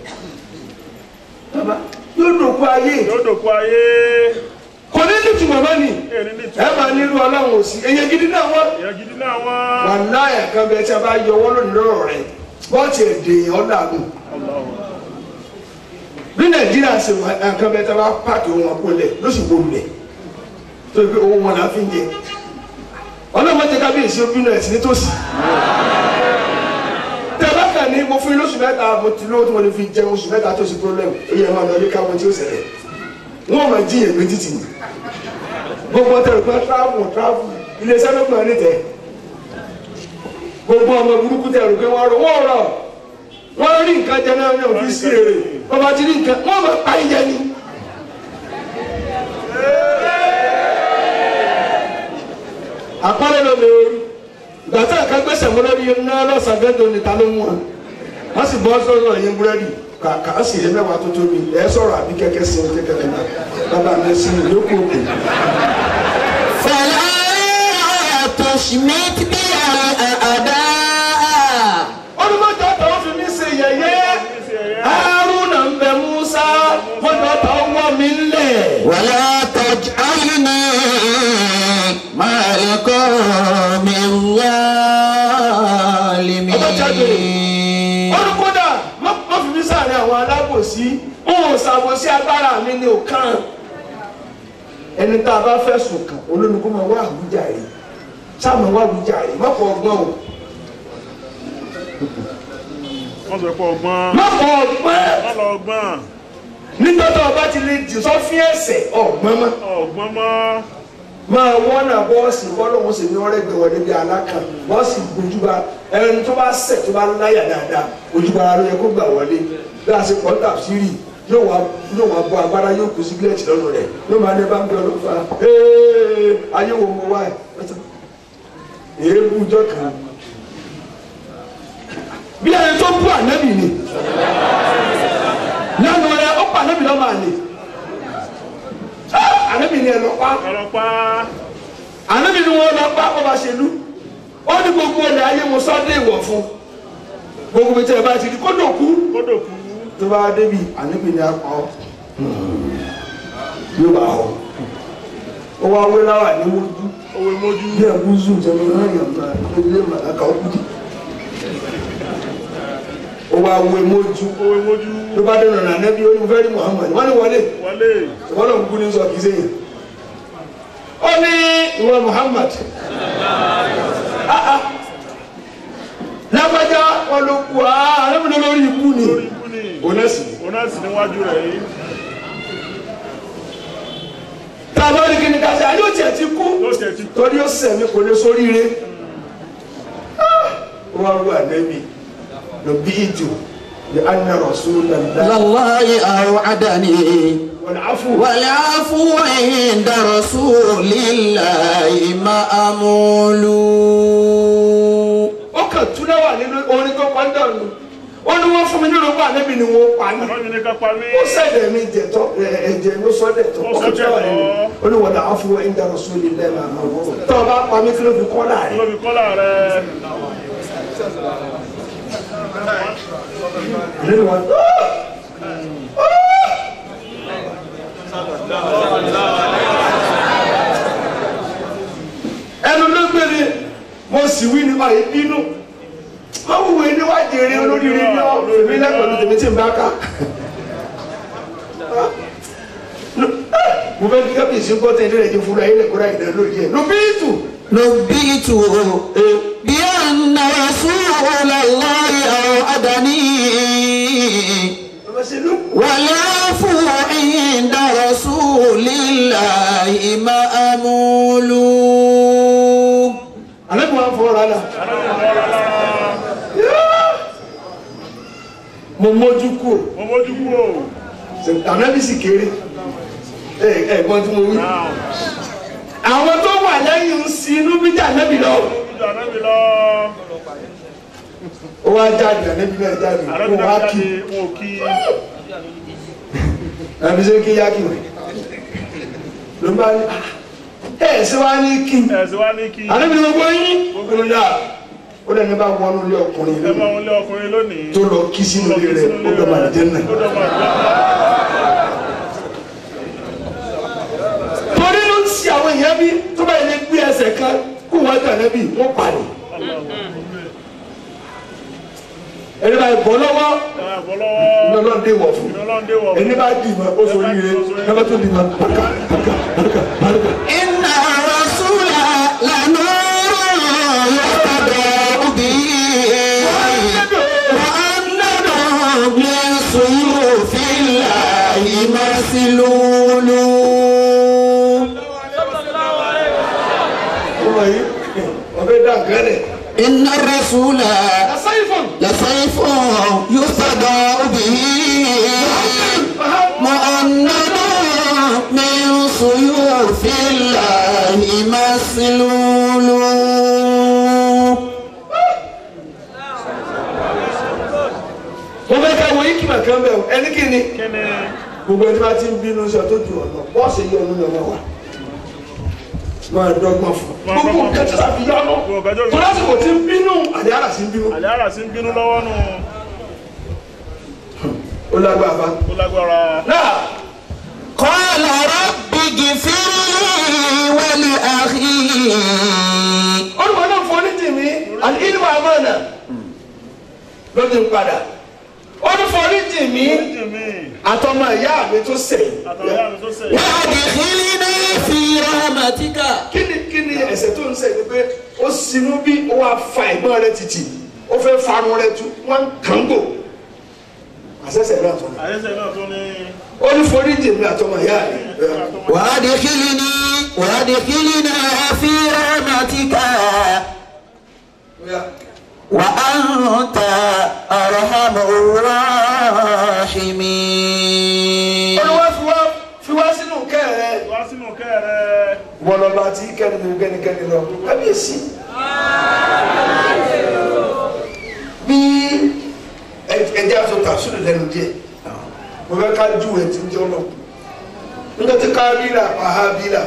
bàbá yóò dòkú ayé yóò dòkú ayé kò ní ní tùmọ̀ bá ní èrè ní ẹ ìtura máa nílùú ọlọ́run òsì èyàn gidi náà wọ́n. ìyẹn gidi náà wọ́n. wàláyà kan bẹ tí a bá yọ wọ́n lónìí lọ́rọ̀ rẹ̀ bọ́ọ̀tì èdè ọ̀làgùn bí nàìjíríà ṣe wà nǹkan bẹ tí a bá pààkì ohun àpòlẹ̀ ló sì wọlé lẹ̀ tó yẹ pé owó wọn là ń fi jẹ ọlọ́mọdé kábíyèsí ó bínú ẹ̀sìn nítòsí tẹ bá kàn ní mo fún yín lóṣù mẹ́ta mo ti lówó tí mo lè fi jẹun oṣù mẹ́ta tó sí problem ó yẹ máa lọ ilé káwọn tí ó ṣẹlẹ̀ wọn ò máa jíyàn méjì tì ní gbogbo tẹ̀lé pé travel travel iléeṣẹ́ ló gbọ́n ní tẹ̀ gbogbo ọmọ burúkú tẹ̀lé pé wọ́n rọ wọ́n rọ wọ́n rí nǹkan jẹ náà ní òfìsí èrè bàbá ti rí nǹkan wọ́n máa pa ìjẹ ni. àpárẹ̀ ló lè rí ìgbà tí àká gbèsè mọ́ lórí iná lọ́sàn-án gẹ́gẹ́ níta ló mú wọn wọ́n sì bọ́ sọ́dọ̀ yín búrẹ́dì kà á sì yẹ mẹ́wàá tó tóbi ẹ̀ sọ̀rọ̀ àbí kẹ́kẹ́ sí i kẹ́kẹ́ náà bàbá mi sí i yókù òkè. فلا تشمت بي الأعداء olùmọ̀jọ́ tó fi mí ṣe yẹ̀yẹ́ haruna ń bẹ musa mọ̀jọ́ tó wọ́ mi lẹ̀. ولا تجعلني مع القوم الظالمين olùkọ́dà má má fi mí sàárẹ̀ àwọn alábòsí n ò ṣàbòsí agbára mi ní òkan. ẹni tá a bá fẹ̀sùn kàn olónìkó máa wá àwùjáre sáàmù wá àwùjáre má fọ ọgbọ́n o wọ́n sọ pé ọgbọ́n má fọ ọgbọ́n má lọ ọgbọ́n nígbà tó o bá ti lè jì sọ́fín ẹ̀sẹ̀ ọ̀gbọ́n mọ́. ọgbọ́n mọ́ máa wọ́n náà bọ́ọ̀sì bọ́lọ́hún sì ní ọ̀rẹ́ gbẹ̀wọ̀ níbi alákan bọ́ọ̀sì gbójúba ẹni tó bá sẹ̀ tó bá láyà dáadáa ojúba ara ló yẹ kó gbà wọlé bí a ṣe pọ́ńtà sírì yóò wá yóò wá bọ́ agbára yóò kú sígílẹ̀tì lọ́nu rẹ̀ yóò máa ní bá ń bẹ ọlọ́fà ee ayé wo mo wá ẹ̀ èébú jọ kan bí ẹni tó bú ànábì ni lẹ́nu rẹ̀ ó pa ànábì lọ́mọ àlè ànábì ni ẹ lọ pa ọlọ́pàá ànábì ni wọn lọ bá ọba ṣèlú ó ní gbogbo ilẹ̀ ayé mo sọ́dé ìwọ̀ fún gbogbo bí tẹ́ ẹ bá ti di kó dòkú kódò kú tó bá débi ànábì ni a pa ọ́ yóò bá ọ ó wá wé láwà ní mójú owó mójú bí ẹ̀kú zoom tẹ̀lé náà yàn máa ilé màláka ó kú dì ó wá wé mójú owó mójú tó bá dé nànà ànábì ó ní mo fẹ́ rí Muhammad wọ́n ní wọlé wọlé ìwọ́n náà kúkú ní sọ kìí sẹ́yìn ó ní ìwọ Muhammad Ah, ah. lágbájá wọn ló kú ààrẹ́mìnà lórí ikú ni lórí ikú ni onẹ́sì onásì níwájú rẹ̀ yìí tàbí ó ní kí ni ká ṣe àyè ó tiẹ̀ ti kú ló tẹ̀ ti kú torí ó sẹ̀mí kò lè sóríire ó wá wú ànẹ́bí ló bí ìjò ní anna Rasulullah لله أوعدني wal afu والعفو عند رسول الله مأمول ó kàn túná wà nínú orin tó pàdé ọ̀nù ó ní wọ́n fún mi nínú ọgbà ànẹ́bí ni wọ́n pa ní. ọlọ́run ní ká pa mí ó sẹ̀dẹ̀ mi jẹ̀tọ́ ẹ̀jẹ̀ ló sọ dẹ̀ tọ́ Ó sọ dẹ̀ tọ́. ó ní wọ̀dà áfú ẹ̀ ń darọ̀ sórí ilẹ̀ máa ma wọ́ tọ́ ọ bá pa mí kí ló fi kọ́ láàrin. ló fi kọ́lá rẹ̀ nínú wọn ẹnu ló gbére mo sì wí nípa ìbínú má wúwo níwájú eré olóríire ní ọ èmi lẹ́kọ̀ọ́ tèmi tí ń bá ká. mo fẹ́ kí kábíyèsí gbọ́ tẹ̀ ní ẹ̀jẹ̀ fúnra yín lẹ́kọ̀ọ́ ráyìn náà lóye ẹ̀ ló bí tù. نبئت بأن رسول الله أوعدني ọmọ sí ló والعفو عند رسول الله مأمول alẹ́ bí wọ́n fọ́ ọ́ra la. mo mójú kú mo mójú kú o ànábì sì kéré ẹ ẹ̀gbọ́n tí mo wí. náà àwọn tó wà lẹ́yìn ń sin inú bí jà nábì lọ. ìjọ ànábì lọ ó wá jáde ànábì náà jáde ó àrẹ́bí wá náà kí jáde wọn ò kí àbí ṣe kí yá kí wẹ̀ ló bá ní ẹ ẹ ṣe wá ní kí ẹ̀sìn wá ní kí ànábì náà gbọ́ yín gbogbo ní dáa ó lẹ́ni bá wọnú ilé ọkùnrin ẹ máa lónìí ń lé ọkùnrin lónìí tó lọ kí sínú ilé rẹ̀ ó dọ̀ máa jẹ́ náà. ó dọ̀ máa jẹ́ náà. torí ló ń ṣe àwọn èèyàn bí tó bá yẹn gbé ẹsẹ̀ kan kó wọ́n tà lẹ́bí wọ́n parí. ẹni bá bọ́ lọ́wọ́ ẹ máa bọ́ lọ́wọ́ ní ọlọ́run dé wọ̀ fún ìrọ̀lọ́ndé wọ̀ ẹni bá dì mọ́ ó sọ yíre ẹni bá tó dì mọ́ pàkà pàkà pàkà pàkà. إن الرسول لنور يهتدى به وأنه من سيوف الله مسلول ọmọ yìí ọbẹ̀ dà gẹ́lẹ̀. إن الرسول asáyífọ̀n لسيف يهتدى به مؤنب من سيوف الله مسلول mo fẹ́ ká wọ ikima kan bẹ́ẹ̀ o ẹni kí ni kí ni gbogbo ẹni bá ti ń bínú sọ tó ju ọ̀nà bọ́ọ̀sì yọ ọ̀nà lọ́wọ́ wa máa dọ́gbọ́n fún un gbogbo nǹkan tí a fi yọ ọ́nà Gbogbo nǹkan tí ó- tó lásìkò tí ń bínú àdé àrà sí ń bínú àlẹ́ àrà sí ń bínú lọ́wọ́ nù ó lágbára bá. ó lágbára náà قال رب اغفر لي ولأخي olùkọ́ náà fọ́ ní tèmi àti ìlú àmọ́nà lọ́dún padà olùfọ́ ní tèmi jìmí àtọmọ ìyá mi tó sẹ̀ àtàwọn ìyá mi tó sẹ̀ وادخلني في رحمتك kí ni kí ni ẹ̀ṣẹ̀ tó ń ṣẹ̀ ni pé ó sinú bí ó wá fa ìgbọ́n rẹ títì ó fẹ́ farun rẹ tú wọ́n kàn gbò àṣẹ̀ṣẹ̀ náà tó ní àyẹ̀sẹ̀ náà tó ní olùfọ́ ní tèmi àtọmọ ìyá mi وادخلني وادخلنا في رحمتك وأنت أرحم الراحمين olùwà fi wá fi wá sínú kẹrẹ wá sínú kẹrẹ wọlọba tí kẹ́ni kẹ́nikẹ́ni lọ kábíyèsí. bí ẹjẹ aṣọ tàṣírí lẹ́nu díẹ̀ mo fẹ́ ká ju ẹ̀ tí ń jẹ́ ọlọ́ nígbà tí kábílà pàhábílà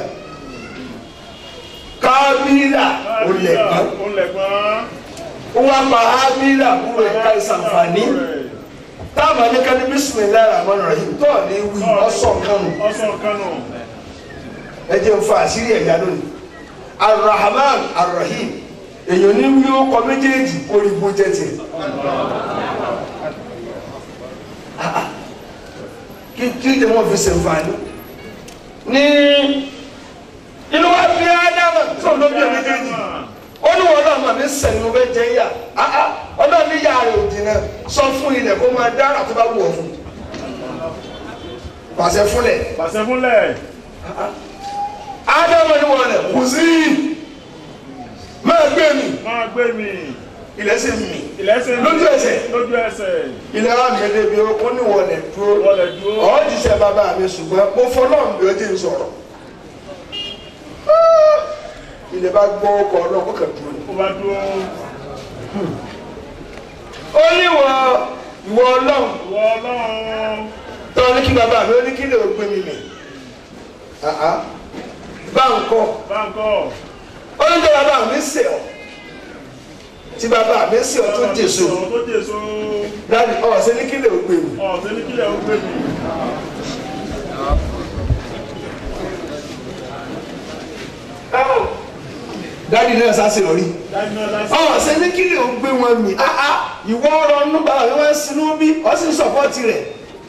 kábílà ó lẹ̀gbọ́n ó lẹ̀gbọ́n ó wá pàhábílà kúrò ẹ̀ka ìsànfàní táwọn anìkan ní bísímìlá rahman rahim tó ní wí ọ̀sán kanu ọ̀sán kánò ẹ jẹ́ n fa àṣírí ẹ̀yà lónìí arahman arahim èèyàn ní wí ó kọ méjèèjì kó rí bó jẹ́ tiẹ̀ kí kí ni wọ́n fi ṣèǹfààní ní inú wa fi ádámà tó ló bí méjèèjì ó ní wọn náà mà ní sẹ́ni mo fẹ́ jẹ́ yà ọlọ́run ní yàrá rẹ̀ òdì náà sọ fún ilẹ̀ kó máa dára tó bá wù ọ́ fún pàṣẹ fúnlẹ̀ pàṣẹ fúnlẹ̀ ádámà ní wọn lẹ̀ kù sí máa gbé mi máa gbé mi ilẹ̀ sì mì ilẹ̀ṣẹ̀ lójú ẹsẹ̀ lójú ẹsẹ̀ ilẹ̀ wa mi débi ó ní wọn lẹ̀ dúró wọlé dúró ọ̀ jíṣẹ́ bàbá mi ṣùgbọ́n mo fọlọ́run bí ó ti ń sọ̀rọ̀ ilẹ̀ bá gbọ́ ọkọ̀ ọlọ́run kàn dúró ni. ó bá dúró ó ní wọ ìwọ ọlọ́run ìwọ ọlọ́run tọ́ ní kí bàbá mi ó ní kí lè gbé mi mì bá ń kọ́ báńkọ́ ó ní tó bàbá mi sè ọ́ tí bàbá mi sè ọ́ tó jèso tó jèso dáàdi ọ̀ ṣe ní kí lè gbé mi. ọ̀sẹ̀ ní kílẹ̀ ó gbé mi dáàdi náà sá lórí. dájú náà lásìkò ọ̀ ṣe ní kí lè gbé wọn mì ìwọ ọ̀rọ̀ nínú bàbá mi wọ́n sinú bí ọ́ sì ń sọ̀pọ́tì rẹ̀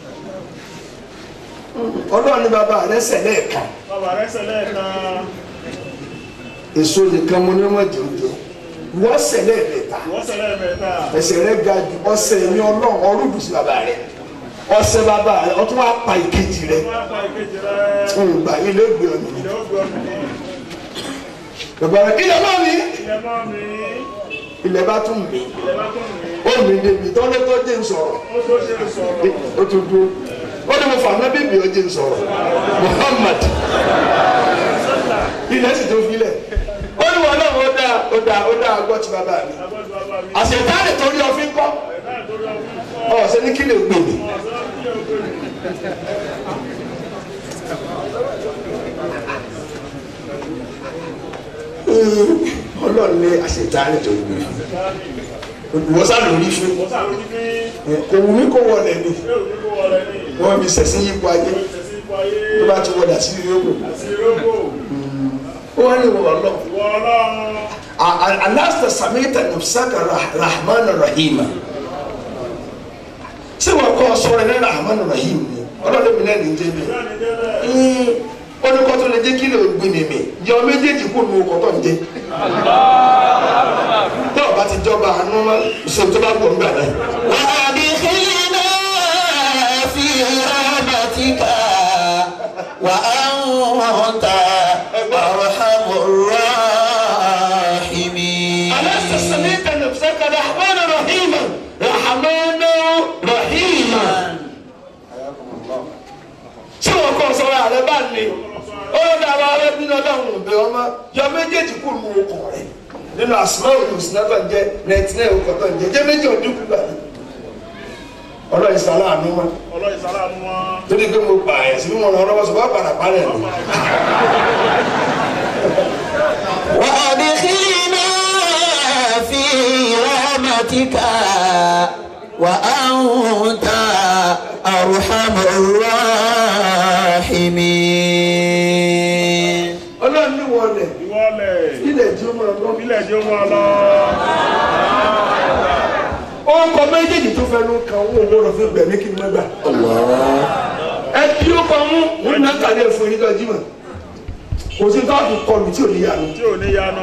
ọlọ́run ní bàbá rẹ̀ sẹ̀lẹ̀ kan bàbá rẹ̀ sẹlẹ̀ kan èso nìkan mo ní wọ́n jẹ́ oúnjẹ wọ́n sẹ̀lẹ̀ mẹ́ta ìwọ sẹlẹ̀ mẹ́ta ẹsẹ̀ rẹ̀ ga jù ọsẹ̀ ní ọlọ́run ọrùbù sí bàbá rẹ̀ ọsẹ̀ bàbá rẹ̀ ọtún wá pa ìkejì rẹ̀ wọ́n á pa ìkejì rẹ̀ ǹgbà ilé gbé ọ̀nà ilẹ̀ ó gbé ọmọ mi bàbá rẹ̀ ilẹ̀ náà ní ilẹ̀ mọ́ mi ilẹ̀ bá tún mí ilẹ̀ bá tó mi ó mi débi tọ́lẹ́ tó jẹ́ ń sọ̀rọ̀ ó tó ṣe sọ̀rọ̀ ó tún dúró ó ní mo fà ná bíbí ó jẹ́ ń sọ̀rọ̀ Muhammad ilẹ̀ sì tó filẹ̀ ó ní wọn náà wọ́n dáa ó dá ó dá ọgbọ́ ti bàbá mi Agbọ́dọ̀ bàbá mi. àṣetánì torí ọfín kọ́ Ẹ̀dá ìtòrí ọdún kọ́. ọ̀sẹ̀ ní kí lè gbè mí. Ọ̀sán kí ẹ gbé mi. ọlọ́run ní àṣetánì torí mi wọ́n sá lórí fún Mo sàrò ní pé kò wù mí kó wọlé ni ṣé òní kó wọlé ní wọ́n mi sẹ̀sìn yípo ayé ìṣẹ̀sí ipò ayé tó bá ti wọlé àti ìrírí ògùn àti ìrókò. ó wá ní ìwọ ọlọ́run Ìwọ ọlọ́run. alasta samita nafsaka rah- rahman rahima tí wọn kọ sọ̀rọ̀ ní rahman rahim ni ọlọ́run mi náà ní jẹ́ mi Bẹ́ẹ̀ni débẹ̀. ó ní kó tó lè jẹ́ kí lè gbin mi mi jẹ́ ọ méjèèjì kó nu ọkọ̀ tó ń jẹ tó o bá ti jọba àánú má ṣe tó bá gbọ̀ ń gbà náà. وأدخلنا في رحمتك وأنت أرحم الراحمين alasta samita nafsaka rahman rahima rahman rahima tí wọn kọ sọ̀rọ̀ àrẹ bá ní ó dára rẹ nínú ọlọ́run ọbẹ ọmọ yọ méjèèjì kù lu ọkọ rẹ nínú àsìmọ́ òní òsínà tó ń jẹ nẹtí náà ọkọ tó ń jẹ jẹ méjì ọdún kú gbà ní. ọlọ́run sàlá àánú wọn Ọlọ́run ìsàlámù wọn. torí pé mo pa àyàn sí mímọ́ ọ̀rọ̀ ọlọ́wọ́ sọ wọ́n padà parẹ́ ni. وأدخلنا في رحمتك وأنت أرحم الراحمين ọlọ́run ní wọlé Ìwọlẹ̀. ilẹ̀ tí ó máa lọ. Ilẹ̀ jẹ́ wọn lọ. ó kọ méjèèjì tó fẹnu kan owó owó rẹ fún gbẹ̀mí kí n má gbà. ẹ kí ó kọ mú wọn náà kàlẹ́ fún yín lọ́jọ́ mọ̀ kò sí tó àtúntò kọlù tí ò ní yàrá. Tí ò ní yanu.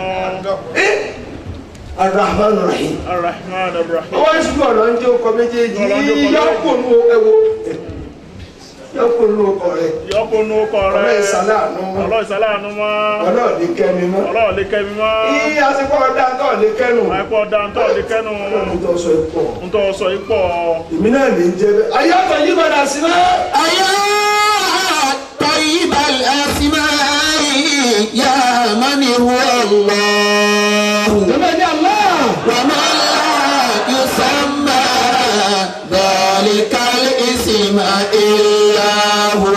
arahman rahim. Ar-Rahman Ar-Rahim. ọwọ́ ìṣubú ọ̀nà ń jẹ́ ọkọ méjèèjì Ọ̀nà ń jẹ́ ọkọ méjèèjì. yọkùnú ẹwọ yọkùnú ọkọ rẹ Yọ́pọ̀ nù kọ rẹ̀. Ọlọ́run ìsàláàánú mọ́. Ọlọ́run ìsàláàánú mọ́. ọlọ́ọ̀ ní kẹ́mi mọ́. Ọlọ́run lè kẹ́ mi mọ́. iye àsìkò ọ̀dà tó ní kẹ́nu. Àìpọ̀ dáńtọ́ lè kẹ́nu. ọlọ́run tó sọ ipò Ń tọ́ sọ yìí pọ̀. èmi náà lè jẹ bẹ́ẹ̀. ayé ọ̀tọ̀ yí padà sí náà. أيا طيب الأسماء يا من هو الله ìjọba ní àlá. ومن لا يسمى ذلك الاسم إلا هو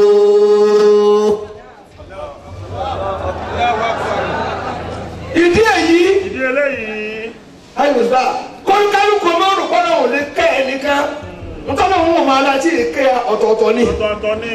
ìdí èyí. Ìdí eléyìí. ayọ̀sá kọ́ńkálùkù ọmọ òrùkọ́ náà ò lè kẹ́ ẹ̀ nìkan nítorí òun ò máa láti kẹ́ ọ̀tọ̀ọ̀tọ̀ ni. Ọ̀tọ̀ọ̀tọ̀ ní.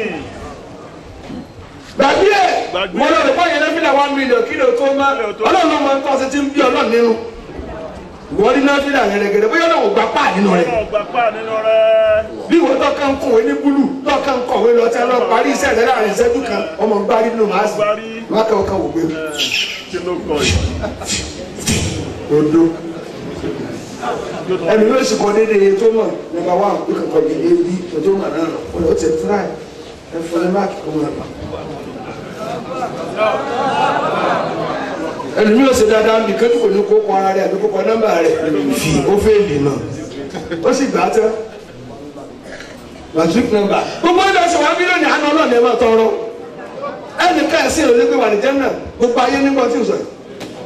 gbàgbé ẹ̀ Gbàgbé. mo lọ rẹ̀ fọ́ yẹn lẹ́fílà one million kí ló tó má Kí ló tó. ọlọ́run ló máa ń tọ́ sí ti ń bí ọlọ́run nínú. ìwọ ní lẹ́fílà gẹ̀rẹ́gẹ̀rẹ́ bóyá ọlọ́run ò gbà páà nínú rẹ̀. Ọlọ́run gbà pa nínú rẹ̀. bí ìwọ tó kàn kọ̀wé ní búlù tó kàn kọ̀wé lọ tí a lọ parí iṣẹ́ rẹ̀ láàrin ìṣẹ́jú kan ọmọ gbárí nínú màá sì Gbárí. má kàn kàn wò gbé Kí ló kọ yìí? odo ẹni yóò sì kọ déédéé iye tó mọ̀ nígbà wà ó kàn kọ déédéé bí o tó mọ̀ náà lọ ó ti tíra ẹ ẹ fún ẹ máàkì kó mọ̀ náà. ẹni yóò ṣe dáadáa bí kẹ́tù kò ní kó kọ ara rẹ̀ àbí kó kọ nọ́mbà rẹ̀ fi ó fẹ́ lè nà ó sì gbà á tán matric number gbogbo ẹni ọsẹ wa mílíọnù àná ọlọ́ọ̀ni ẹ máa tọrọ ẹnì ká ẹsẹ ìrọ̀lẹ́ pé wà ní jẹ́nà gbogbo ayé nígbà tí o sọ yìí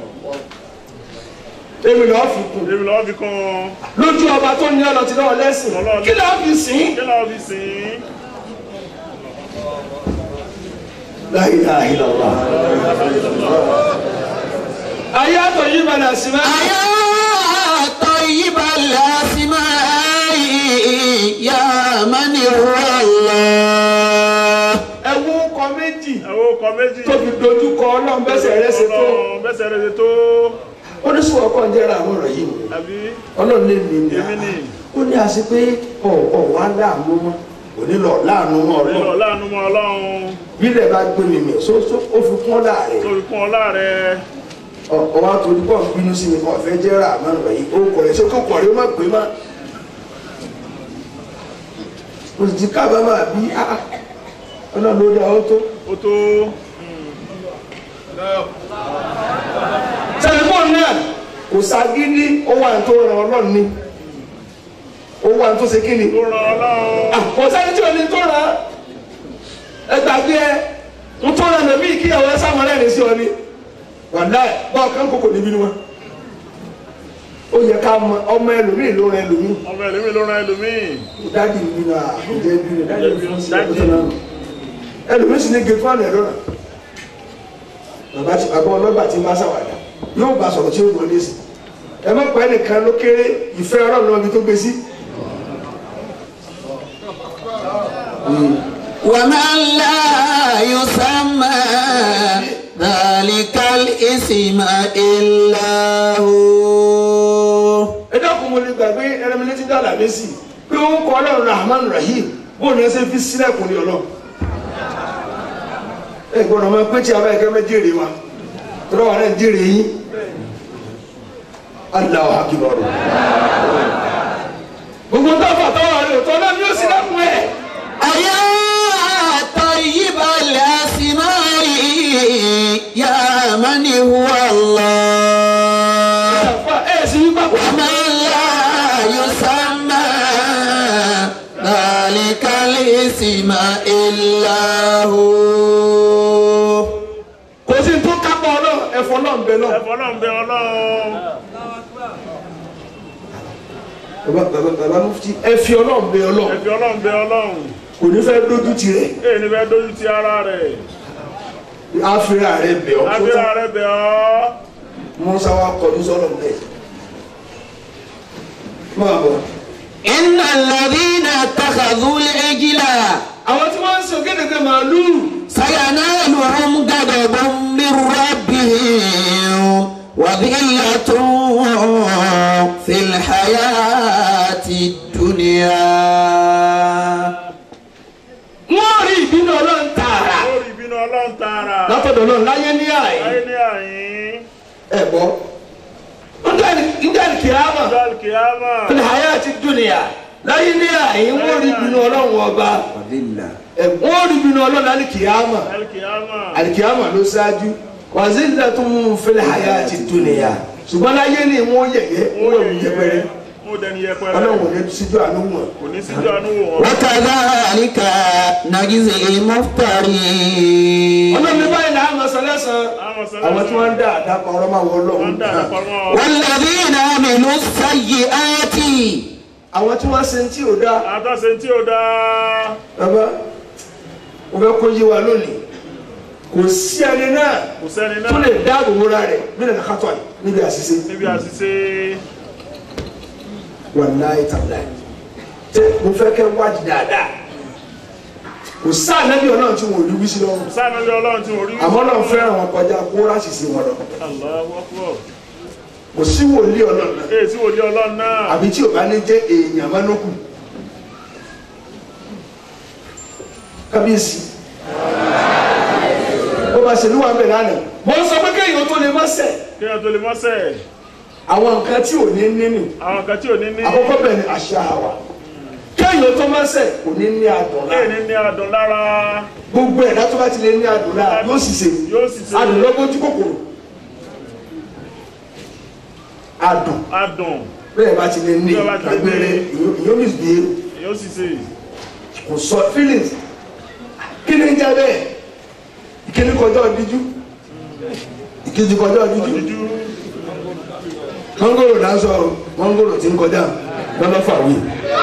èmi lọ́ọ́ fi kù Èmi lọ́wọ́ fi kún un. lójú ọba tó ní ọlọ́tí lọ́wọ́ lẹ́sìn Ọlọ́run. kí lọ́ọ́ fi sìn Kí lọ́wọ́ fi sìn? La ilaha illallah. ayé àtọ̀ yìí balẹ̀ sí mẹ́. أيا طيب الأسماء يا من هو الله ẹ̀wù kọ méjì Ẹ̀wọ́ ọkọ̀ méjì. tó fi dojú kọ ọlọ́run bẹ́sẹ̀ rẹ̀ ṣe tó Ọlọ́run bẹ́sẹ̀ rẹ̀ ṣe tó. oníṣòwò ọkọ̀ ń jẹ́ra àwọn ọ̀rọ̀ yìí ni Àbí? ọlọ́run lè mi ní Èmi ni. ó ní àṣẹ pé ọ̀ ọ̀ wá láàánú mọ́ òní lọ láàánú mọ́ Nílò ọlọ́run láàánú mọ́ Ọlọ́run. bílẹ̀ bá gbé mi mi so so ó fi kún ọ́lá rẹ̀ Tó fi kún ọlá rẹ̀. ọwọ́ àtòrí pọ̀ ń bínú sí mi kọ́ fẹ́ jẹ́ra àmọ́ ọ̀rọ̀ yìí ó kọ̀ rẹ̀ sókè kọ̀ rẹ̀ ó má pè má o sì ti kábàámà bí ah, ọlọ́run ló dá ọ tó. Ó tó. tẹlifóònù náà kò ságídí ó wà ní tó ràn ọlọ́run ni ó wà ní tó ṣe kí ni Ó ran Ọlọ́run. Ah, kò sẹ́ni tí ò ní tó ràn ẹ gbàgbé ẹ ń tó ràn nàbí kíyàwó ẹ sáwọn ẹlẹ́rìí sí ọ ni wàláì báwo kán kókò níbí ni wọn ó yẹ ká mọ ọmọ ẹlòmíì ló rẹ ẹlòmíì ọmọ ẹlòmíì ló ran ẹlòmíì dáàdì mi nà àkùjẹ bí rẹ dáàdì mi fún sí ẹkọ tó náà ẹlòmíì sì ní gẹ̀ẹ́fù àná ẹ̀rọ náà bàbá tí bàbá ọlọ́gbà tí ń bá sàwádà yóò bá sọ̀rọ̀ tí ó gbọ́ lẹ́sìn ẹ má pa ẹnìkan ló kéré ìfẹ́ ọlọ́run lọ́bi tó gbé sí. ومن لا يسمى ذلك الاسم إلا هو ẹ dákun mo lè gbàgbé ẹrẹmi létí dàlà mẹ́sì pé ó ń kọ́ ọlọ́run rahman rahim bóun ní ẹsẹ̀ fi sílẹ̀kùn ní ọlọ́run ẹ gbọ́dọ̀ máa pé tí a bá yẹ kẹ́ mẹ́ jèrè wa tọ́lá wa náà jèrè yín Allahu akbar gbogbo tó fà tọ́wọ́ rẹ̀ tó náà ni ó sílẹ̀kùn ẹ̀. أيا طيب الأسماء يا من هو الله ẹ sì yí papọ̀. ومن لا يسمى ذلك الاسم إلا هو kò sí tó kápọ̀ ọlọ́run ẹ̀fọ́ náà ń bẹ náà. ẹ̀fọ́ náà ń bẹ ọlọ́run bàbá bàbá bàbá mufti ẹ fi ọlọ́run bẹ ọlọ́run ẹ̀fí ọlọ́run bẹ ọlọ́run kò ní fẹ́ dójú ti rẹ̀ èyí ni bẹ́ẹ̀ dójú ti ara rẹ̀ àfihàn rẹ̀ bẹ̀ ọ́ tó abíra tán rẹ̀ bẹ̀ ọ́ musa wa kọjú sọ́lọ̀ bẹ́ẹ̀. máa bọ̀. إن الذين اتخذوا العجل àwọn tí wọ́n ń sọ gẹ́gẹ́ màálù سينالهم غضب من ربهم وذلة في الحياة الدنيا wọ́n rí ìbínú ọlọ́run tààrà lórí ìbínú ọlọ́run tààrà látọ̀dọ̀ náà láyé ní àyè láyé ní àyín ẹ̀ bọ́. ndẹ́ni kìámà ọjọ́ kìámà fil hayati dunya láyé ní àyè wọ́n rí ìbínú ọlọ́run ọba ẹ̀ wọ́n rí ìbínú ọlọ́run láyé kìámà kìámà alikiyama ló ṣáájú wàzíńdà tó mú fil hayati dunya ṣùgbọ́n láyé ní wọ́n yẹ̀yẹ́ wọ́n yẹ̀ wọ́n yẹpẹrẹ mo dẹni yẹpẹrẹ ọlọ́run ò ní síjú àánú wọn. kò ní síjú àánú wò wọn وكذلك نجزي المفترين ọlọ́run ní báyìí náà mọ̀ sọ́lẹ́sàn àwọn àwọn tí wọ́n ń dá àdápa ọ̀rọ̀ máa wọ wọ́n ọlọ́run dà náà lápamọ́ والذين عملوا السيئات àwọn tí wọ́n ṣe ń tí ò dá àtàṣe tí ó dáa bàbá mo fẹ́ kó yé wa lónìí kò sí ẹni náà kò sẹ́ni tó náà lè dáàbò bo ra rẹ̀ nínú ẹ̀ka kátó àyè níbi àṣìṣe níbi àṣìṣe wàláyé tàbíláyé tẹ mo fẹ́ kẹ́ wádìí dáadáa kò sáà nẹ́bí ọlọ́run tí wọn ò ní wí sí lọ́rùn sáà níbi ọlọ́run tí wọ́n rí àmọ́ náà fẹ́ràn wọn kọjá kó ráṣìṣe wọn lọ Allahu Akbar kò sí wòlíì ọlọ́run náà èyí tí wòlíì ọlọ́run náà àbí tí ò bá ní jẹ́ èèyàn mánúkù kábíyèsí ó bá ṣe ní wàá bẹ̀ lánàá mo ń sọ pé kéèyàn tó lè má ṣẹ̀ kí wọ́n tó lè mọ́sẹ̀ àwọn nǹkan tí ò ní nínú àwọn kan tí ò ní ní àkọ́kọ́ bẹ̀ ni àṣà wa kéèyàn tó má ṣẹ̀ kò ní ní adùn èyí lára ní ní adùn lára gbogbo ẹ̀dá tó bá ti lè ní adùn lára yóò sì ṣe yóò sì ṣe adùn lọ́gbọ́jú kòkòrò adùn adùn bẹ́ẹ̀ bá ti lè ní Bẹ́ẹ̀ bá ti lè ní. agbére ìyó misbehave yóò sì ṣe kò sọ feelings kí ni ń jẹ bẹ́ẹ̀ ìkíní kọjá ọdíjú ìkejì kọjá ọdíjú ojú mọ́ngòrò náà sọ mọ́ngòrò tí ń kọjá lọ́lọ́fà wí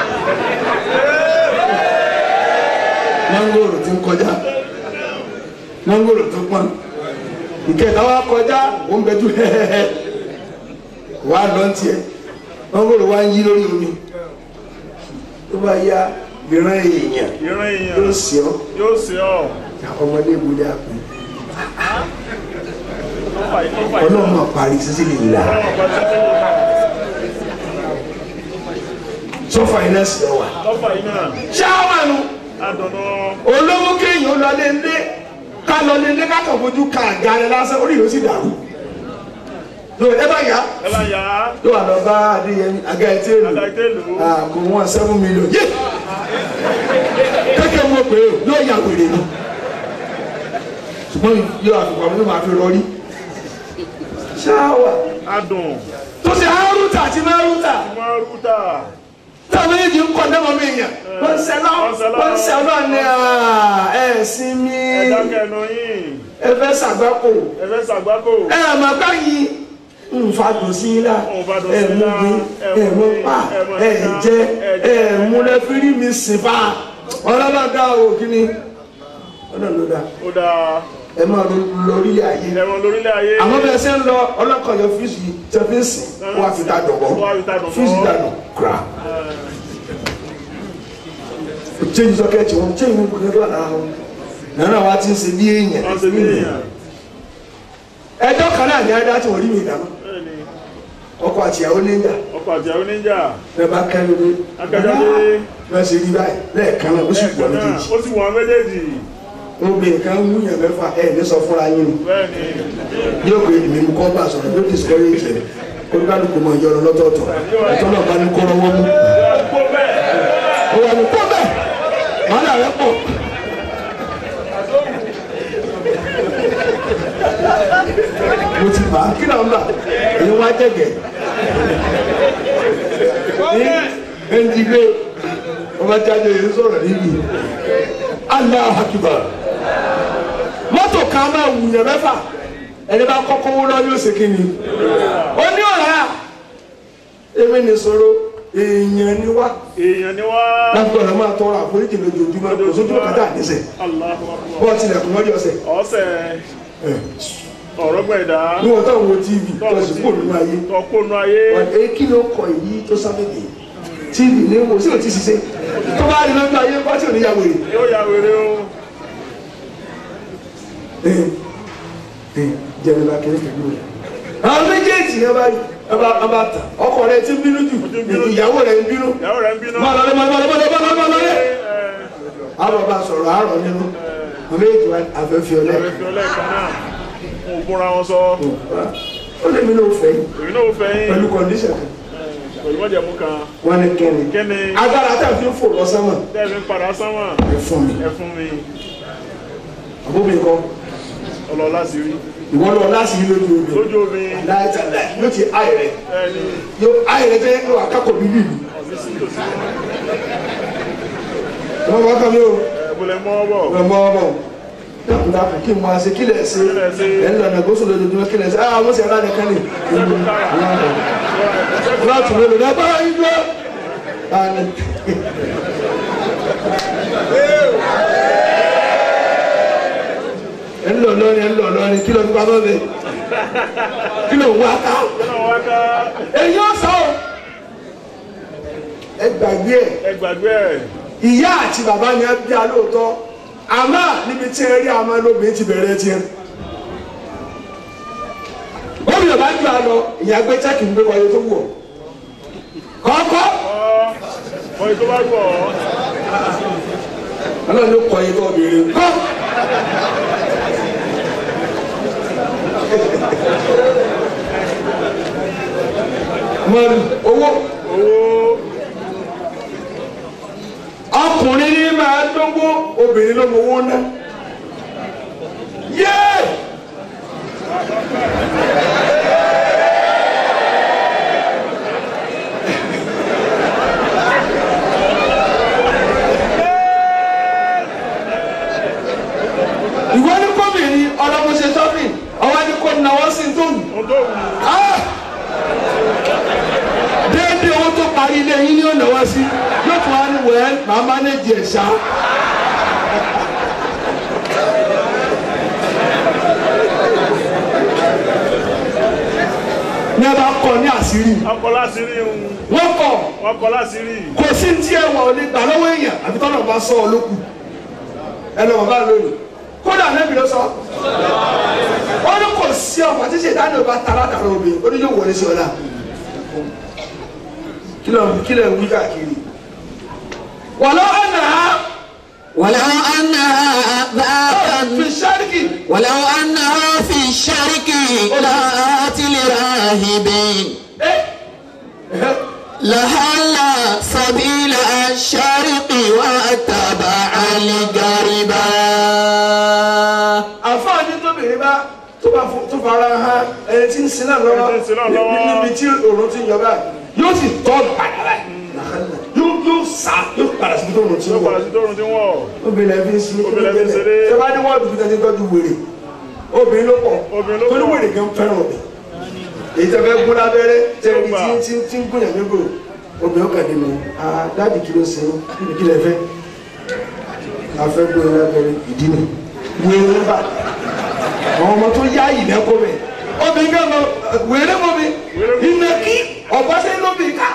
mọ́ngòrò tí ń kọjá mọ́ngòrò tó pọ́n ìkẹta wa kọjá ó ń bẹjú hẹ́hẹ́hẹ́ wàá lọ ń tiẹ̀ mọ́ngòrò wa ń yí lórí omi tó bá yá ìran èèyàn ìran yóò èèyàn sì ọ́ yóò ṣe ọ́ ọmọdé ìbúlé àpò tó fà yìí tó fà yìí ọlọ́run máa parí sísí lè là ọlọ́run kan tí ó sọ́fà iná sí ọ wà. tó fà yìí náà ṣáwánu adùn náà olówó kéèyàn lọ lé lé ká lọ lé lé ká kàn fojú ka àga rẹ lásán orí yóò sì dàrú. lóò ẹ bá yá ẹ bá yà á ló wà lọ bá adéyẹmí àga ẹ tí èlò àgbà ìtẹ́lù kò wọ́n seven million yé kéèké mọ̀ pé o yóò yà wèrè ni ṣùgbọ́n yóò àfikún àwọn onímọ̀ àfi rọrí. ṣáwà adùn tó ṣe haruta àti maruta máa rúta táwọn méjì ń kọ́ dẹ́mọ̀ mi yàn wọ́n ń sẹ́lọ́ wọ́n ń sẹ́lọ́ ní ẹ̀ sinmi ẹ̀dá kẹnu yìí ẹ fẹ́ ṣàgbákò ẹ fẹ́ ṣàgbákò. ẹ mọ̀ báyìí nfàdùn sí i la Nfàdùn ẹ sí i mú la, mi ẹ ẹ mú mú mi, pa ẹ mú ẹ ẹja, jẹ ẹ ẹ jẹ. mú lẹfírí mi sìn fa ọlọ́lọ́dà o kí ni ọlọ́lọ́dà ó dáa ẹ máa lọ lórí ayé ẹ̀wọ̀n lórílẹ̀ ayé. àwọn bẹ́ẹ̀ sẹ́ ń lọ ọlọ́kọ̀yọ fíìsì tẹ fi ń sìn kó wàá fi dá dọ̀bọ̀ Kó wá fi dá dọ̀bọ̀. fíìsì dànù kura change sọkẹ́tì wọn change wọn kò kẹ́kọ̀ọ́ lára wọn nana wa ti ń ṣe bí èèyàn wọ́n ṣe bí èèyàn. ẹjọ́ kan náà ní adá tí wọ́n rí mi dáná Bẹ́ẹ̀ni, ọkọ àtìyàwó níjà ọkọ̀ àti àwọn oníjà. ẹ bá kẹ́rin ní Akẹ́jọ́dé. bá ṣe rí báyìí lẹ́ẹ̀kan náà ó sì pọ̀ ẹ̀ẹ̀kan náà méjèèjì ó sì wọ́n méjèèjì. obìnrin kan ń wúyàn mẹ́fà ẹ̀ ní sọ fúnra yín ni Bẹ́ẹ̀ni, yóò pé èmi mú kọ́ bá sọ̀rọ̀ yóò discourage ẹ̀ olùkálùkù mọ̀ ìjọ lọ́tọ̀ọ̀tọ̀ ẹ̀tọ́ náà bá ní kọ́ lọ́wọ́ mú kó bẹ́ẹ̀. ó wà ní kó bẹ́ẹ̀ wàhálà rẹ̀ pọ̀. mo ti bá kí náà ń bà èyí wá jẹ̀gẹ̀ ní ẹnjìgbé ọba jáde yìí sọ̀rọ̀ níbi Allahu Akbar mọ́tò kan máa wùyàn mẹ́fà ẹni bá kọ́kọ́ wọ́n lọ yóò ṣe kí ni ó ní ọ̀rá èmi ní sọ̀rọ̀ èèyàn ni wá èèyàn ni wá. lágbára máa tọrọ àforíjì lójoojúmọ́ kò sójú kàtà àdéṣe Allahu Akbar. bọ́ọ̀ tilẹ̀kùn lọ́jọ́ ọ̀sẹ̀ ọ̀sẹ̀ ọ̀rọ̀ gbẹ̀dá. ní wọ́n táwọn wo tv tó sì kó nínú ayé tọkónú ayé. ẹ kí ló kọ èyí tó sábẹ́bẹ̀ tv ní wo sí ò ti ṣiṣẹ́ tó bá rí lọ́jọ́ ayé bá tí ò ní yàgò rè yóò ya wèrè o. jẹ́rìí la kéré kéré rẹ̀ àwọn méjèèjì yẹn bá ọba ọba tà ọkọ rẹ ti ń bínú jù ìyàwó rẹ ń bínú ìyàwó rẹ̀ ń bínú. máa lọlé máa lọlé máa lọlé máa lọlé máa lọlé àwọn bàbá sọ̀rọ̀ àárọ̀ nínú àwọn méjèèjì wa àfẹ́fẹ́ ọlẹ́ ẹ̀rẹ́ fi ọlẹ́ kan náà. mo búra wọn sọ. ó lè mi ló fẹ́ yìí èmi náà fẹ́ yín. pẹ̀lú kọ́ndíṣàn kan pẹ̀lú mọ́jẹ̀mú kan. wọ́n ní kẹ́ni kẹ́ni agbára tá a fi ń fò lọ sánmà tẹ́ẹ̀mí ń padà sánmọ̀. ẹ fún mi ẹ fún mi. àbúmi kan ọlọ́lá sí rí. ìwọ lọ láti yí lójú omi lójú omi. láìta láì yóò ti ayẹ rẹ ẹni yóò ayẹ rẹ tẹ yóò akákò bíbí mi ọ̀sìn sí tòsí. wọn bá kàn mí o ẹ̀bùlẹ̀ mọ́ bọ̀. wọn bá wọn bọ dàpọ̀ dàpọ̀ kí n máa ṣe kí lẹ̀ ṣe lẹ̀ ṣe? ẹ̀ ń lànà gbósò lójoojúmọ́ kí lẹ̀ ṣe ah wọ́n ṣe ẹ̀rọ nìkan ni láti lè lò lápá ìjọ àní. ẹ̀ ń lọ lọ́rin ẹ̀ ń lọ lọ́rin kí ló ń pamọ́ bẹ́ẹ̀ kí ló ń wá ká náà wá ká èyí ó sọ ọ́ ẹ gbàgbé ẹ̀ ẹ gbàgbé ẹ̀. ìyá àti bàbá ni ẹ bí a lóòótọ́ àmọ́ níbi tí ẹ rí àmọ́ lóbìnrin ti bẹ̀rẹ̀ tiẹ̀. bóbi ò bá jù á lọ ìyá gbé chẹ́kì ń gbé wáyé tó wù ọ́ kọ́kọ́ ọ ọyìn tó bá gbọ́ ọ. ọlọ́run ló kọ́ iye tó obìnrin kọ́. mọ̀lú owó owó ọkùnrin ní máa dógó obìnrin ló mọ owó ná. yéé. ìwọ ní kọ́bìnrin ọlọ́mọṣẹ́ sọ́fìn ọwọ́ ní kò náwó sí tó wù. ohun tó wù. Ah! déédéé owó tó parí ilé yín ní ọ̀nà wá sí yóò tún wá ní wẹ́ẹ́ màá mánéjì ẹ̀ ṣá. ní ẹ bá kọ ní àṣírí ọkọ̀ láti rí un. wọ́n kọ̀ ọkọ̀ láti rí. kò sí tí ẹ wọ̀ ní gbà lọ́wọ́ èèyàn àbí tọ́lọ̀ bá sọ ọ lókù ẹ lọ bàbá lónìí kódà nẹ́bí ló sọ ó ní kò sí ọmọ tí ṣe dáná bá tara tara omi ó ní yóò wọlé sí ọlá kí ló kí ló ń wí káàkiri wàlọ́ ọ̀nà ولو أنها fi ذات ṣáríkì ولو أنها في الشرك لات لراهب لهل سبيل الشرق واتبع الغربا àfáàní tóbìnrin bá tó bá fo- tó fara hàn ẹni tí ń sin náà lọ́wọ́ Ẹni tí ń sin náà lọ́wọ́. ní- níbi tí òòrùn ti ń yọ báyìí yóò sì tọ́ padà báyìí yóò yóò sá yóò padà síbi tó òòrùn ti ń yóò wọ̀ padà sí tóorùn tí ń wọ̀. obìnrin ẹbí ń sin Obìnrin ẹbí ń ṣeré. ṣé bá ní wọ́ọ̀dù fi tẹ́tí tọ́jú wèrè obìnrin ló pọ̀ Obìnrin ló pọ̀. torí wèrè gan fẹ́ràn obìnrin èyí tẹ́ fẹ́ gún lábẹ́rẹ́ tẹ́ ẹni tí tí tí ń gún yàn nígbò obìnrin ọkàn ní mi ah dáàbì kí ló ṣe é kí ni kí lẹ fẹ́ a fẹ́ gún yàn lábẹ́rẹ́ ìdí ni wèrè ń bà àwọn ọmọ tó yá yìí lẹ́kọ́ mẹ́ obìnrin kan lọ wèrè mọ́ mi ìnàkí ọ̀bọ́sẹ̀ lóbi ká.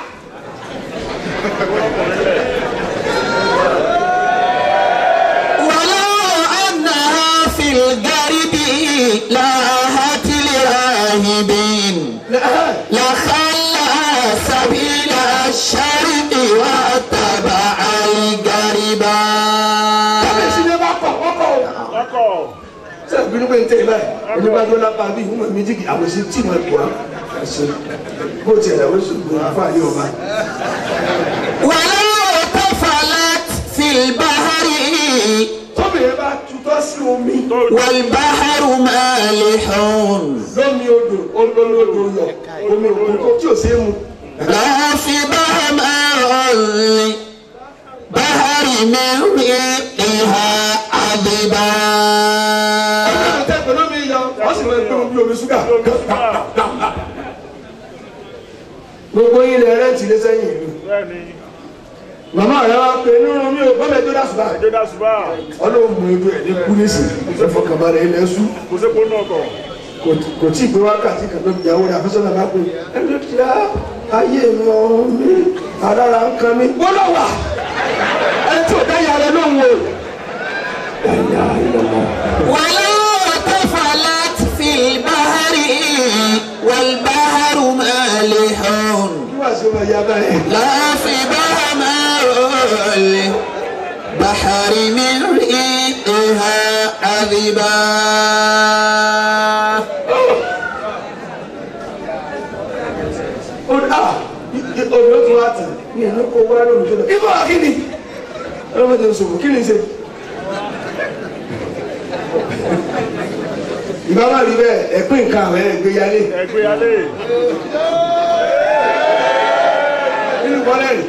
ولو أنها في الغرب لاهت لراهبين لخلى سبيل الشرق واتبع الغربا kábíyèsí ni bá kọ̀ kọ́kọ́ o. ọkọ̀ sẹ bínú pé n tẹ ibà ẹni bá dọ́là pa bí ìhùmọ̀ mi jìgì àwọn sí tí mo kọ́ ẹsẹ bó tiẹ̀ làwọn oṣù gbọ́n àfa yóò bá. ولو طفلت في البحر tóbìnrin bá tutọ́ sí omi والبحر مالح lómi odò olómi odò yọ omi òkun tó tí ò sí mu. لا في بحر بحر من ريقها عذبا ọ̀gá tẹ pẹ̀lú omi yọ wọ́n sì máa ń gbé omi omi ṣúgà. gbogbo yín lẹ rẹ́ǹtì lé sẹ́yìn ìlú. bẹ́ẹ̀ ni màmá rẹ wá pé nínú mi ò bọ́mẹ̀ tó dà sùbà. ẹjọ́ dá ṣùgbà ọlọ́run mú edu ẹ̀ ní kúnísì ìfọkànbalẹ̀ ilẹ̀ ṣú. kò sí kónú ọkọ̀ kò- kò tí ì pé wákàtí kan lóbi ìyàwó rẹ̀ àfẹ́sọ́nà bá pè é ẹni tí a ayé mi ọ̀run mi adára ń kan mi. gbọ́dọ̀ wà ẹni tí ò dá yàrá lóhùn o. ẹ̀yà ìlọ́mọ. ولو طفلت في البحر والبحر مالح kí wàá sí ọmọ ìyá báyìí. لا في بحر بحر من ريقها عذبا ó dá omi ó tún wá tì ní ìlú kó wá lóhùn tó lọ. ibà kí ni ọlọ́mọdé ń sọ̀rọ̀ kí ni ṣe. ìbá má rí bẹ́ẹ̀ ẹ̀pín nǹkan àwọn ẹ̀gbéyàlé ẹgbẹ́ alẹ́ nínú bọ́lẹ́rì.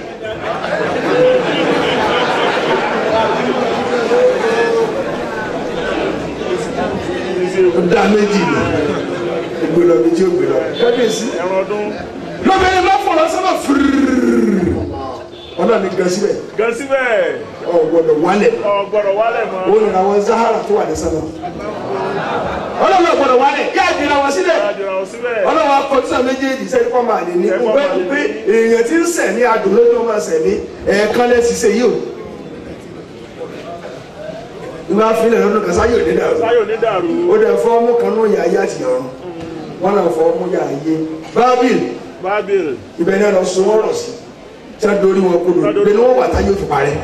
ó dá méjì ni ó gbé lọ bí tí ó gbé lọ. kábíyèsí ẹran ọdún lóbìnrin má fọlọ sábà fúrúrú ọ̀nà ni gan síbẹ̀ gan síbẹ̀ ọ̀ gbọ́dọ̀ wálẹ̀ ọgbọ̀dọ̀ wálẹ̀ mọ́ ó nira wọn zahara tó wà ní sábà ọlọ́run ò gbọ́dọ̀ wálẹ̀ yá ìdíra wọn sílẹ̀ àjọra ò síbẹ̀ ọlọ́run akọ̀tísà méjèèjì sẹ́ni kọ́ máa lè ní kó bẹ́ẹ̀ pé èèyàn ti ń sẹ̀ ní adùn lójú ọmọ sẹ̀ ní ẹ̀ẹ̀kan lẹ́sìn ṣe yìí o ìgbà fílẹ̀ lọ́dún kan sáyò ní dàrú sáyò ní dàrú ó dẹ̀ fọ́ ọmú kan náà yà ayé àti ọ̀run wọn náà fọ́ ọmú yà ayé bábìl bábìl ibẹ̀ náà lọ sun wọ́n rọ̀ sí tí wọ́n dorí wọn kodò ibẹ̀ ni wọ́n wà táyé òfin parẹ́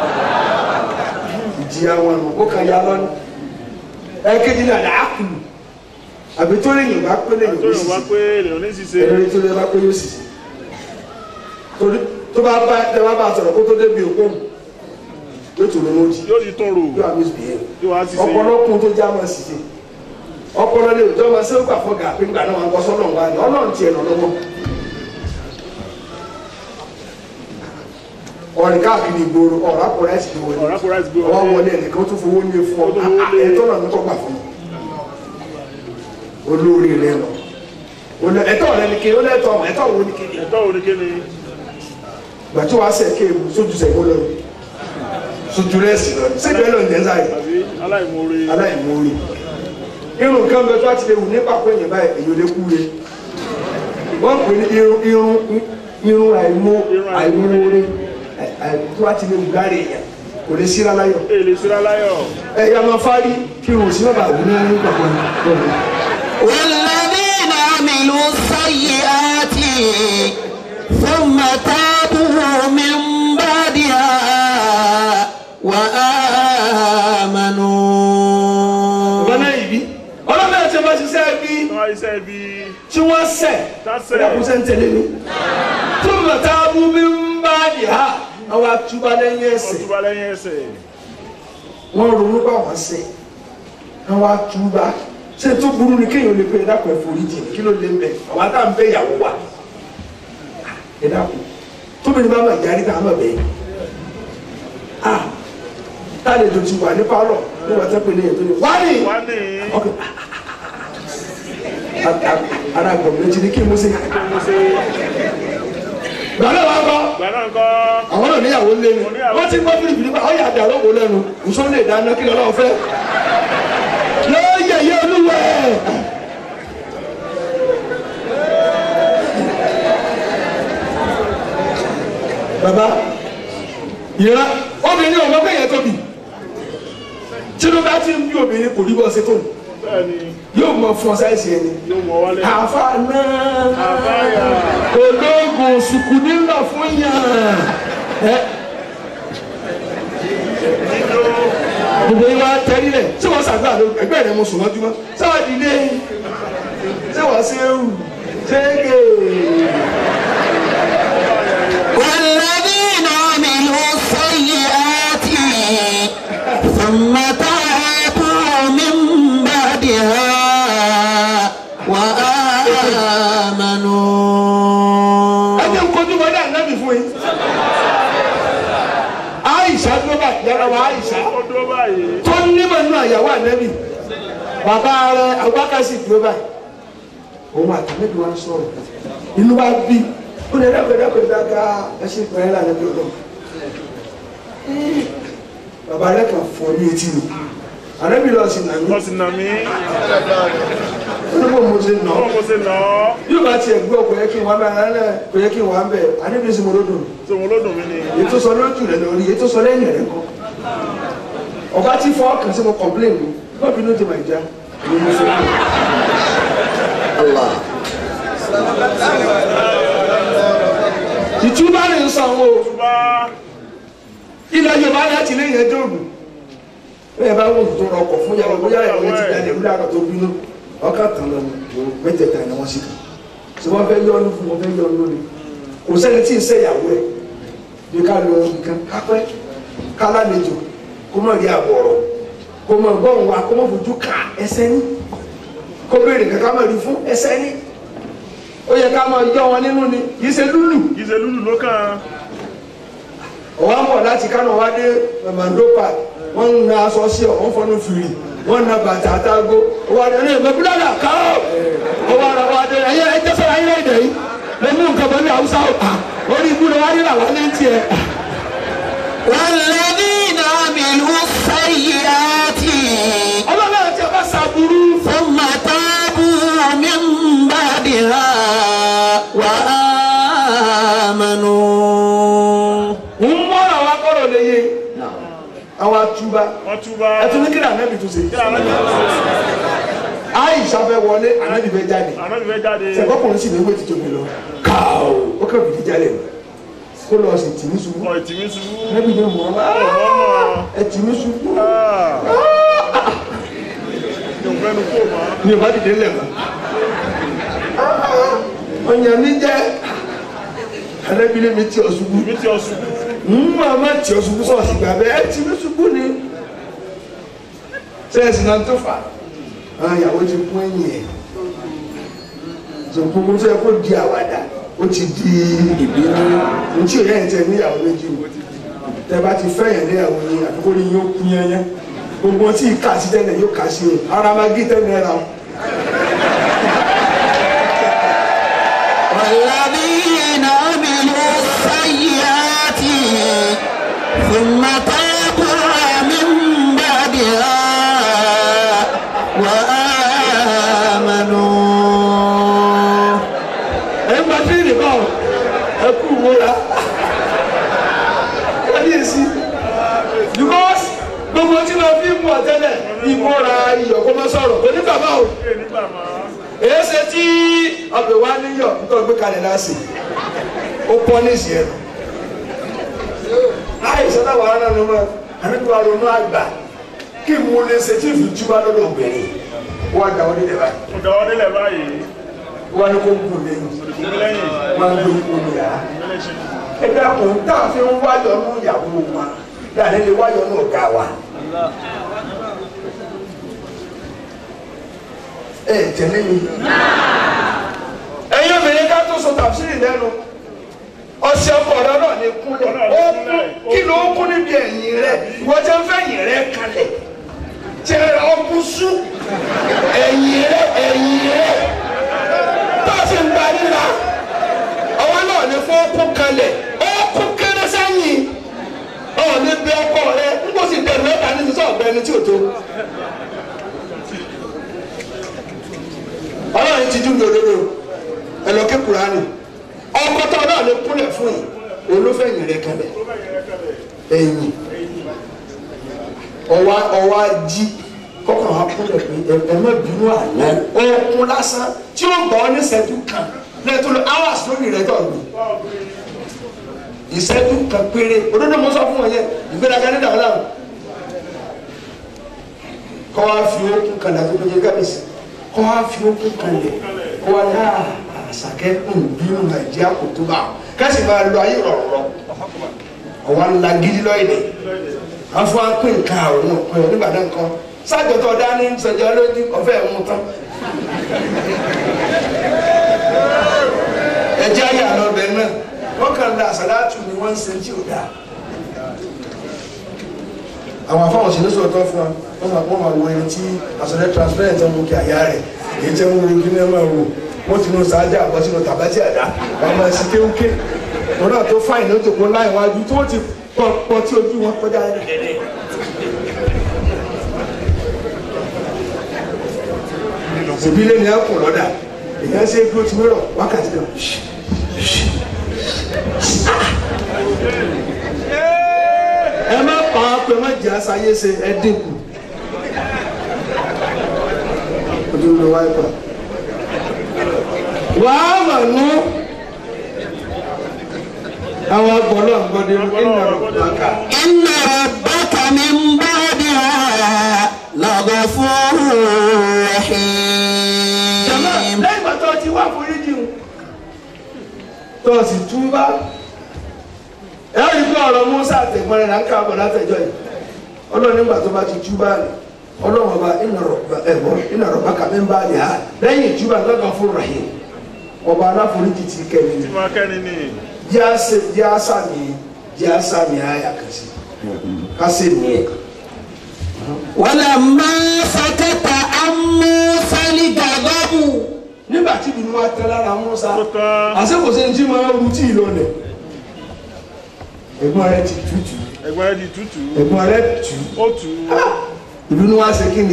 ìjìyà wọn nù ó kàn yá lọ́nà ẹ̀ẹ́kejì náà dà á kù àbí tó lè yìn bá pé lè yìn tó ó yàn sì wá sí pé lèyàn ní ṣiṣẹ́ ẹni tó lè bá pé yóò sì sí torí tó bá bá tẹ bá bá a sọ̀rọ̀ kó tó débi òkú yóò tó lọ́wọ́ jì yóò ti tún rò yóò àmì ìbìyẹ yóò wá ṣiṣẹ́ ọ̀pọ̀lọpọ̀ tó já máa sì ṣe ọpọlọ lè tó máa ṣe ó gbà fọ́ gà pé ńgbà náà wọn kọ́ sọ́nà wa ni ọlọ́run tiẹ̀ lọ lọ́wọ́ ọ̀rìn káàkiri ìgboro ọ̀rọ̀ àpòrẹ́ ẹ̀sìn ló wọlé ọ̀rá kó ráìsì gbé ọwọ́ wọlé wọlé ẹnìkan tó fowó ní fún Ó tó ọ fowó lé. ẹ̀tọ́ náà ní kọ́ gbà fún ọ olórí rẹ lọ Olè- ẹ̀tọ́ rẹ ni kéde ó lẹ́tọ̀ ọmọ ẹ̀tọ́ wo ni kéde ẹ̀tọ́ òní kéde gbàtí wàá sẹ̀ kéèmù sójú sẹ̀kó lọ sojú rẹ̀ sì lọ sẹ́gbẹ̀ẹ́ lọ ní ẹ̀ńsà yìí àbí aláìmoore aláìmoore irun kan bẹ tó a ti lè wù ní pàpọ̀ èèyàn báyìí èyí ò lè kú re wọ́n pè ní irun irun irun àìmọ́ Irun àìmoore àì- àì- tó a ti lè wù gáre èèyàn kò lè síra láyọ̀ èlé síra láyọ̀ ẹ̀yà máa fárí kí irun sí bàbá wù ní pàpọ̀ èèyàn. والذين عملوا السيئات ثم تابوا من بعدها وآمنوا ọ̀gá náà yìí bí ọlọ́mọ ẹ̀ tí wọ́n ṣiṣẹ́ bí tó wá iṣẹ́ ibi tí wọ́n sẹ̀ Tásẹ̀. ẹ̀dá kó sẹ́ ń tẹ̀lé mi tó ń bàtà bú mi ń bá di ha àwọn atúbá lẹ́yìn ẹsẹ̀ ọtúbà lẹ́yìn ẹsẹ̀ wọ́n ronú bá wọn sẹ̀ àwọn atúbá ṣé tó burú ni kéèyàn lè pe ẹ̀dá kan ẹ̀fọ́rí jì kí ló lè ń bẹ̀ àwọn àtà ń bẹ ìyàwó wa ẹ̀dá kù tóbi ní bá máa jáde ká máa bẹ̀ a tálejò ti wà ní pálọ̀ ní wọ́n tẹ́ pé lẹ́yìn tó ní wá ní wá ní ọkọ̀ ara gbọ̀n méjì ní kí n mú sí. gbàdá wa kọ́ Gbà náà kọ́. àwọn náà níyàwó lé ní wọ́n ti gbọ́ fílìpì nípa ọ̀yà àdàrọ̀ wò lẹ́nu nsọ́ lè dáná kí lọ́wọ́ fẹ́. yóò yẹ̀yẹ́ olúwẹ̀. baba ìran obìnrin ọmọ bẹ́ẹ̀ yẹn tóbi tinubu bá ti ń bí obìnrin kò rí bọ́ sí tóun Bẹ́ẹ̀ni yóò mọ fún ọ sáyẹsì ẹni yóò mọ wálé. àfa náà Àbáyà. ológun sùkú nílò fún yàn ẹ Nílò. gbogbo yín wá tẹ́lí lẹ̀ ṣé wọ́n ṣàgbà ló ẹgbẹ́ rẹ̀ mo sùn mọ́jú mọ́ sáwà dìde ṣé wọ́n ṣe é wù ṣé é gè والذين عملوا السيئات ثم تابوا من بعدها وآمنوا ẹ jẹ́ nkojú wọlé ànábì fún yín Aisha ló bá yàrá wa Aisha Ó dúró báyìí. tó nímọ̀ nínú àyàwó ànábì bàbá rẹ̀ agbákasì dúró báyìí òun àtàlẹ́bí wa ń sọ̀rọ̀ inú wa bí ó lè dẹ́kun dẹ́kun dáká ẹṣin pẹ̀lú ànábì ọlọ́run bàbá rẹ̀ kàn fọ́ ní etí mi ànábì lọ sí nàmí Wọ́n sì nà mí. onígbò mo ṣe nà Báwo ọ́ mo ṣe nà ọ́? yóò bá tiẹ̀ gbé ọkọ̀ yẹ kí n wá bẹ́ẹ̀ alẹ́ kò yẹ kí n wá bẹ́ẹ̀ ànábì sì mo ló dùn Ṣé wọn ló dùn mí ni? ètò sọ lójú rẹ lórí ètò sọ lẹ́yìn rẹ kọ́ ọba tí fọ́ kàn sí mo complain mi wọ́n bínú ti máa já èmi mo fi kú. الله ìtúbà ní sàn o Bá ilẹ̀ yorùbá láti lẹ́yìn ẹjọ́ ògùn bẹ́ẹ̀ bá wọ́n tó rọkọ̀ fún yàrá bóyá ìyàwó ti dalẹ̀ wúlò àkàtó bínú ọkà tán lọ ní mẹ́tẹ̀ẹ̀ta ni wọ́n sì kàn tí wọ́n fẹ́ yọ ọ́nù fún wọn fẹ́ yọ ọ́nù ni kò sẹ́ni tí ì sẹ́ ìyàwó ẹ̀ bí ká lọ nǹkan kápẹ́ kálálejò kó mọ̀ rí àbọ̀rọ̀ kó mọ̀ gbọ́n wa kó mọ̀ fojú ká ẹsẹ̀ ní kó béèrè kankan mọ̀ rí fún ẹsẹ̀ ní ó yẹ ká máa yọ wọn nínú ni kì í ṣe lúlù kì í ṣe lúlù ló kàn. ọwọ́ ń bọ̀ láti kánò wá dé mamando park wọ́n ń na aṣọ sí ọ̀ wọ́n fọnú fìrì wọ́n na bàtà àtàgó ọwọ́ adé ní ìmọ̀ bílálà káwọ́ ọwọ́ ara wa dé ẹ̀yẹ ẹ̀jẹ̀ sọ̀rọ̀ ayé ẹ̀dẹ̀ yìí lè mú nǹkan pẹ̀lú haúsá ọ̀pá orí ibú ni wọ́n á rí làwọn ní tiẹ̀. والذين عملوا السيئات ọlọ́run àti ọba sàbúrú ثم تابوا من بعدها وآمنوا ń mọ́ra wa kọ́rọ̀ lè yé àwọn atúbá wọ́n túbá. ẹtún ní kí ni ànábì tún ṣe kí àná bí wọ́n ṣe. àìsà fẹ́ wọlé ànábì fẹ́ jáde àná bí fẹ́ jáde. sẹ́kọ̀kùnrin sì ní ewé ti tóbi lọ káò ó kàn fìdí jálẹ̀ kó lọ sí tìmí ṣubú ọ̀ ìtìmí ṣubú. ànábì ní mọ̀ ọ́ ọmọ ẹ tìmí ṣubú yóò fẹ́nu kó mọ́. ní ìbá dìde lẹ̀ mọ́ ọ̀yàn mi jẹ́ ànábì ní mi tí ọ ṣubú mi ti ọ ṣubú. mú àmà tí ọ ṣubú sọ̀ọ̀sì gbà bẹ́ẹ̀ ẹ tìmí ṣubú ni sẹ́ẹ̀sì náà tó fà àwọn ìyàwó ti kún ẹ̀yìn ẹ̀ ṣùgbọ́n mo fẹ́ kó di àwàdà ó ti di ìbínú ntí òye ẹ̀ tẹ níyàwó méjì o tẹ bá ti fẹ́ yẹn níyàwó yín àdúgbò ni yóò kú yẹn yẹn gbogbo tí ìka sí tẹ́lẹ̀ yóò kà sí o ara máa gé tẹ́lẹ̀ ra o. والذين عملوا السيئات ثم تابوا من بعدها وآمنوا ẹ ń gba tírìnì bá o ẹ kú ìmúra kábíyèsí because gbogbo tí wọn fi mú ọ tẹ́lẹ̀ ìmúra iyọ̀ kó má sọ̀rọ̀ onígbàgbọ́ o. ṣé nígbà máa. èyí ṣe tí ọbẹ̀ wa níyọ̀ nítorí gbé kalẹ̀ láàsì ó pọ́ ní ìsìn ẹ̀rọ. àìsàn náà wàhálà ló mọ àníkú àrònú àgbà kí mo lè ṣe tí ìfi túbá lọ́dọ̀ obìnrin wọ́n á dà wọ́n nílẹ̀ báyìí mo dáwọ́ délẹ̀ báyìí. wọ́n á ní kó gùn lẹ́yìn kò lẹ́yìn. wọ́n á gbé ipò ní yàrá. mẹ́lẹ̀ ṣe. ẹ dákun tá a fi ń wáyọ̀ ní ìyàwó wa dáadé lè wáyọ̀ ní ọ̀gá wa. ẹ tẹ̀lé mi. ẹ̀yin obìnrin ká tó sọ tàbísírì lẹ́nu ọsẹ ọkọ rẹ náà ní kúnlẹ̀ ó kún kí ló kún níbi ẹ̀yìn rẹ ìwọ jẹ́ ń fẹ́ ẹ̀yìn rẹ kalẹ̀ tẹ ọkùn sú ẹ̀yìn rẹ ẹ̀yìn rẹ nílá ọwọ́ náà ní fún ọkùn kalẹ̀ ọkùn kéré sẹ́yìn ọ̀ ní bí ọkọ rẹ n kò sì bẹ̀rù mẹ́ta ní sísọ ọ̀gbẹ́ ẹni tí ò tó. ọlọ́run ti dúró lódodo ẹ lọ ké Kùránì ọkọ tó náà lè kúnlẹ̀ fún yìí olófẹ̀yìn rẹ kalẹ̀ ẹ̀yìn ọwọ́ ọwọ́ jí kọ́kọ́ wa kúnlẹ̀ pé ẹ má bínú àná ọkùn lásán tí ó gbọ́ ní ìṣẹ́jú kan lẹ́tọ́ lọ hours lórí rẹ̀ tó gbé ìṣẹ́jú kan péré òdodo mo sọ fún wọn yẹn ìgbéraga ní dàgbà láwọn kọ́ wa fi okùn kan lẹ́tọ́ lóye kábíyèsí kọ́ wa fi okùn kan lẹ̀ kọ́ wa ní àṣàkẹ́ ń bínú nàìjíríà kò tó bá wọn kẹ́sì máa lo ayé rọ̀rọ̀ ọ̀wá ńlá gidi lọ́yẹ̀dẹ̀ wọ́n fún wa pín nǹkan àwọn ọ̀pẹ nígbà náà nǹkan sájọtọ̀ dání sọjọ́ lójú ọ̀fẹ́ mú tán ẹjẹ́ ayé àlọ́ ọbẹ̀ náà wọ́n kàn da àsàlátù ni wọ́n ń ṣe tí ò dáa àwọn afáwọn sì ní sọ̀tọ̀ fún wa wọ́n máa wọ́n máa wo ẹni tí àsọ̀rẹ́ transparent ọmọ òkè àyà rẹ̀ èyí tẹ́ ń wo kí ní ẹ máa wò wọ́n ti nu sáájà àbọ̀ sínú tàbátì àdá wọ́n máa ṣe kéwúké wọn náà tó fáìn ní òtòkó láì wájú tó ti pọ̀ pọ̀ tí ojú wọn kọjá ẹ̀ẹ́dẹ̀ẹ́dẹ́. ìbílẹ̀ ni a kùn lọ́dà èyàn ṣe kí o ti wérọ̀ wákàtí kan. ẹ má pa á pé má jẹ́ àṣàyè ṣe ẹ dínkù. ojú ló wáyé pa. wàá mà nú àwọn agbọ̀nà gbọ́dọ̀ iná rọ̀bàkà. إن ربك من بعدها لغفور jama رحيم lẹ́yìn ìgbà tó o ti wá foríjì o tó o sì túbá ẹ rí i pé ọ̀rọ̀ Musa àtẹ̀gbọ́n rẹ̀ là ń ká bọ̀ látẹ̀jọ́ yìí ọlọ́run nígbà tó bá ti túbá rẹ̀ ọlọ́run ọba iná rọ̀bà kàmí ń bá rẹ̀ ha lẹ́yìn ìtúbà lọ́gàn fún rahim ọba aláforíjì ti kẹ́mi ni tí máa kẹ́ni ní jẹ́ àṣàmì jẹ́ àṣàmì àyà kan sí kásẹ̀ nìyẹn. ولما سكت عن موسى الغضب nígbà tí ìbínú wa tẹ́ lára Musa tó tán àṣekòsè ń jí máa ń rutí ìlọlẹ̀ ẹ̀gbọ́n rẹ̀ ti tutù ẹ̀gbọ́n rẹ̀ di tútù ẹ̀gbọ́n rẹ̀ tù ó tù ú ìbínú wa ṣe kí ni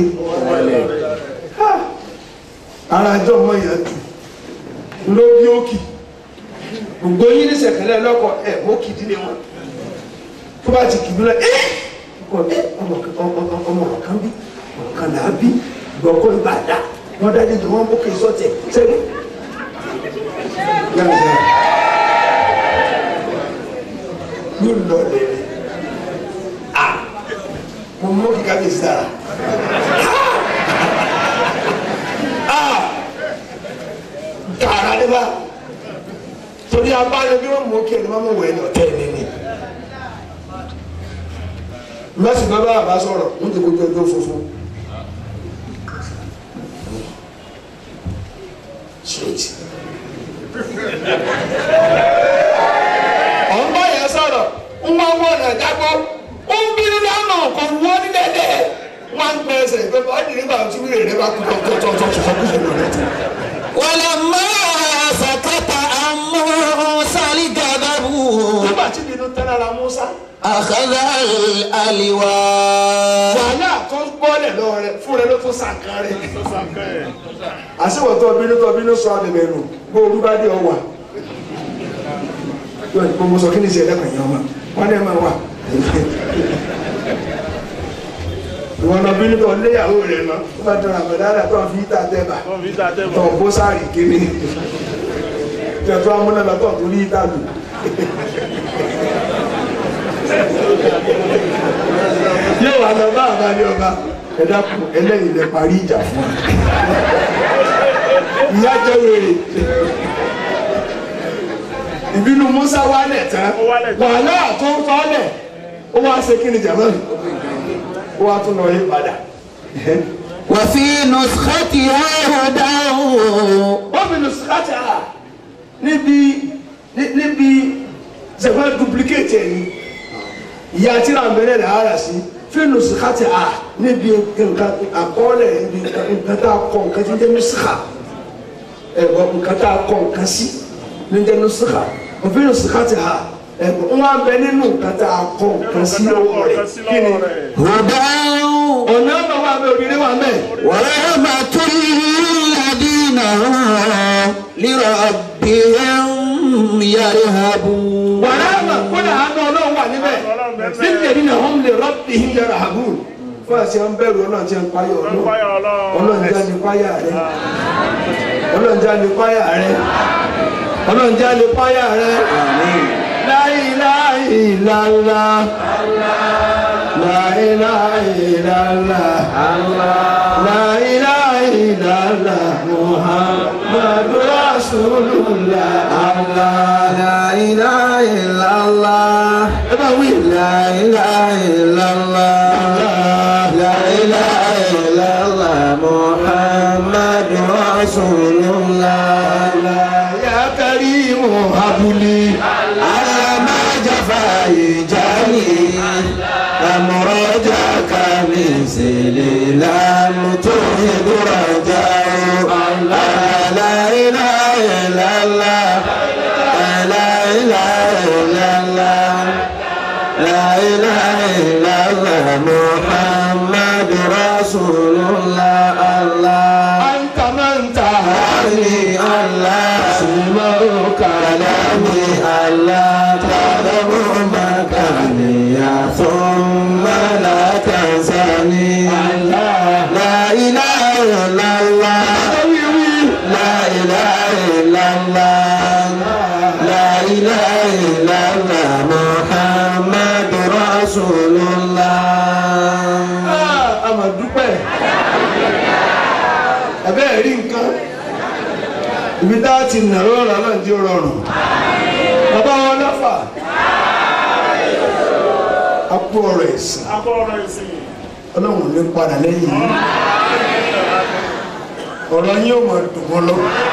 ara ẹjọ́ ọmọ yẹn tù ló bí òkì gbogbo yín ní sẹ̀kẹ̀lẹ̀ lọ́kọ̀ ẹ̀ mọ́kì dílé wọn tó bá ti kìbí lọ ẹ́ ọkọ̀ ẹ́ ọmọ kan bí ọmọ kan là á bí gbọ̀kọ́ ibà dá wọ́n dájú tó wọ́n mọ́kì sọ́tẹ̀ sẹ́gun. yóò lọ lẹ́rẹ̀ ah mo mọ kíkà bí sára ah kàrà ni bá torí abáyọ bí wọn mọ kí ẹni máa mọ wẹ ní ọtẹ ẹni ni mẹsì bá bá bá sọ̀rọ̀ wọn ti kojú ọjọ́ funfun straight ọ̀n bá yẹn sọ̀rọ̀ ń wá wọ́n ọ̀nà jágbó ó ń bínú lọ́nà kò wọ́ ní dẹ́dẹ́ wọ́n á ń pẹ́ ẹsẹ̀ pé ọ́ nìyí bá tí wíìrì rẹ bá kú tó tó tó tó tó kú sínú rẹ tó. ولما سكت عن موسى الغضب nígbà tí bínú tẹ́ lára Musa أخذ الألواح wàhálà tó gbọ́lẹ̀ lọ́wọ́ rẹ fún rẹ ló tó sàkán rẹ. tó sàkẹ́ ẹ̀ àṣewọ̀tọ̀ bínú tó bínú sọ àbẹ̀bẹ̀ nù bó olú bá dé ọwà yóò ní kó mo sọ kí ni ìṣẹ̀lẹ̀ kan yẹn ọmọ wọn ní ẹ máa wà. ìwọ náà bínú tó léyàwó rẹ náà ó bá dọ̀rọ̀ àbẹ̀dára tó ń fi ìta tẹ́ bá wọ́n fi dá tó tẹ́bọ̀ ń bó sáàrì kéde tẹ̀tọ́ amúnára tó ń torí ìta lù. yóò wá lọ bá àbálẹ̀ ọba ẹ dákun ẹlẹ́yìn lẹ parí ìjà fún wa ìyá jẹ́ wèrè ìbínú Musa wálẹ̀ tán Ó wálẹ̀ tán. wàhálà tó ń tọ́lẹ̀ ó wá ṣe kí ni jàmọ́ ó wá tún lọ yí padà وفي نسختها هدى wọ́n fi lù síkàtà níbi ní- níbi ṣẹ̀fẹ́ duplicate ẹ̀ ní ìyá tíra mẹ́rẹ̀ rẹ̀ ara sí fi lù síkàtà níbi nǹkan àkọọ́lẹ̀ níbi nǹkan tá a kọ nǹkan tí ń jẹ́ mísíkà ẹ̀gbọ́n nǹkan tá a kọ nǹkan sí ní jẹ́ nùsùkà òfin nùsùkà ti hà ẹ̀gbọ́n wọn bẹ nínú nǹkan tá a kọ nǹkan sí lọ́wọ́ rẹ̀ kí ni هدى ọ̀nà ọ̀nà wà bẹ òdìrí wà bẹ. ورحمة للذين هم لربهم يرهبون wàhálà kódà àánú ọlọ́run wà níbẹ̀ níbi èdè náà wọ́n lè rọ́bì yàrá àbúrò fún àti àwọn bẹ̀rù ọlọ́run tí ń payọ̀ ọlọ́run ọlọ́run já ní páyà rẹ ọlọ́run já ní páyà rẹ ọlọ́run já ní páyà rẹ láìláìláńlá láìláìláńlá láìláìláńlá muhammadu rasulullah لا إله إلا الله ẹ bá wí. لا إله إلا الله لا إله إلا الله محمد رسول الله يا كريم هب لي على ما جفا يجاني أمرجك من سليلان تهد رجاء لا إله إلا الله لا إله إلا الله لا إله إلا الله محمد رسول الله الله أنت من تهاني علي الله سمع كلامي الله تعلم مكاني ثم لا تنساني لا إله إلا الله لا إله إلا الله لا إله إلا الله محمد رسول الله àmọ̀ dúpẹ́ ẹ̀bẹ́ rí nǹkan ibi tá a ti nà rọrùn náà ti rọrùn bàbá wọn lọ́fà a kú ọ̀rọ̀ ẹ̀sìn akọ́rọ̀ ìsìn ọlọ́run ní padà lẹ́yìn yìí ọ̀rọ̀ yín ò máa dùn mọ́ lọ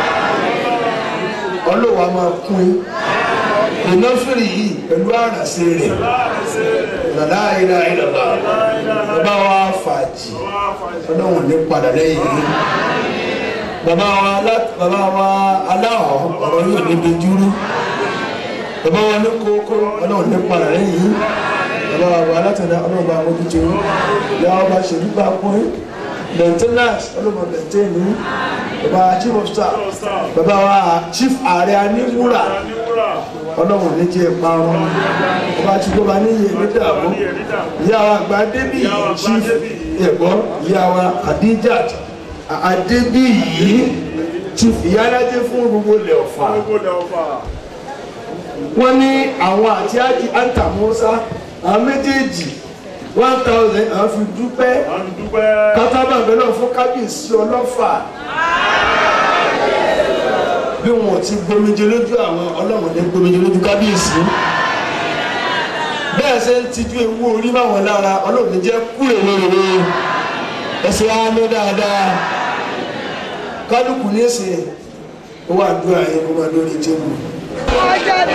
ọlọ́wà máa kún yín ìnáfìrì yìí pẹ̀lú àràṣe rẹ̀ lọ́dá ìlà ìlọ́lá bàbá wa fàájì ọlọ́run ní padà lẹ́yìn yìí bàbá wa alá- bàbá wa aláwọ̀ ọ̀rọ̀ yóò níbi dúró bàbá wa ní kókó ọlọ́run ní padà lẹ́yìn yìí bàbá wa alátẹ̀dá ọlọ́run bá wọ́n jíjẹ ìyá wa bá ṣèlú bá pọ́n maintenance ọlọ́run maintain ní bàbá wa chief of staff bàbá wa chief ààrẹ aníwúrà ọlọ́run ní jẹ́ ìparun bàbá tí gbọ́ba níyè ní dàbọ̀ ìyá wa àgbà débì chief ẹ̀gbọ́n ìyá wa Khadijat Adébíyì chief ìyálàjẹ fún gbogbo ilẹ̀ Ọ̀fà wọ́n ní àwọn àti ájì anta Musa àwọn méjèèjì one thousand àwọn fi dúpẹ́ kátábà bẹ́ẹ̀ náà fún kábíyèsí ọlọ́fà bí wọn ò ti gbomijé lójú àwọn ọlọ́run ní gbomijé lójú kábíyèsí bẹ́ẹ̀ ṣe ń tijú ewu orí báwọn lára ọlọ́run ní jẹ́ kúrè lóore ẹsẹ̀ á lọ dáadáa kálukú ní èsè owó àdúrà yẹn kó máa lórí tébù.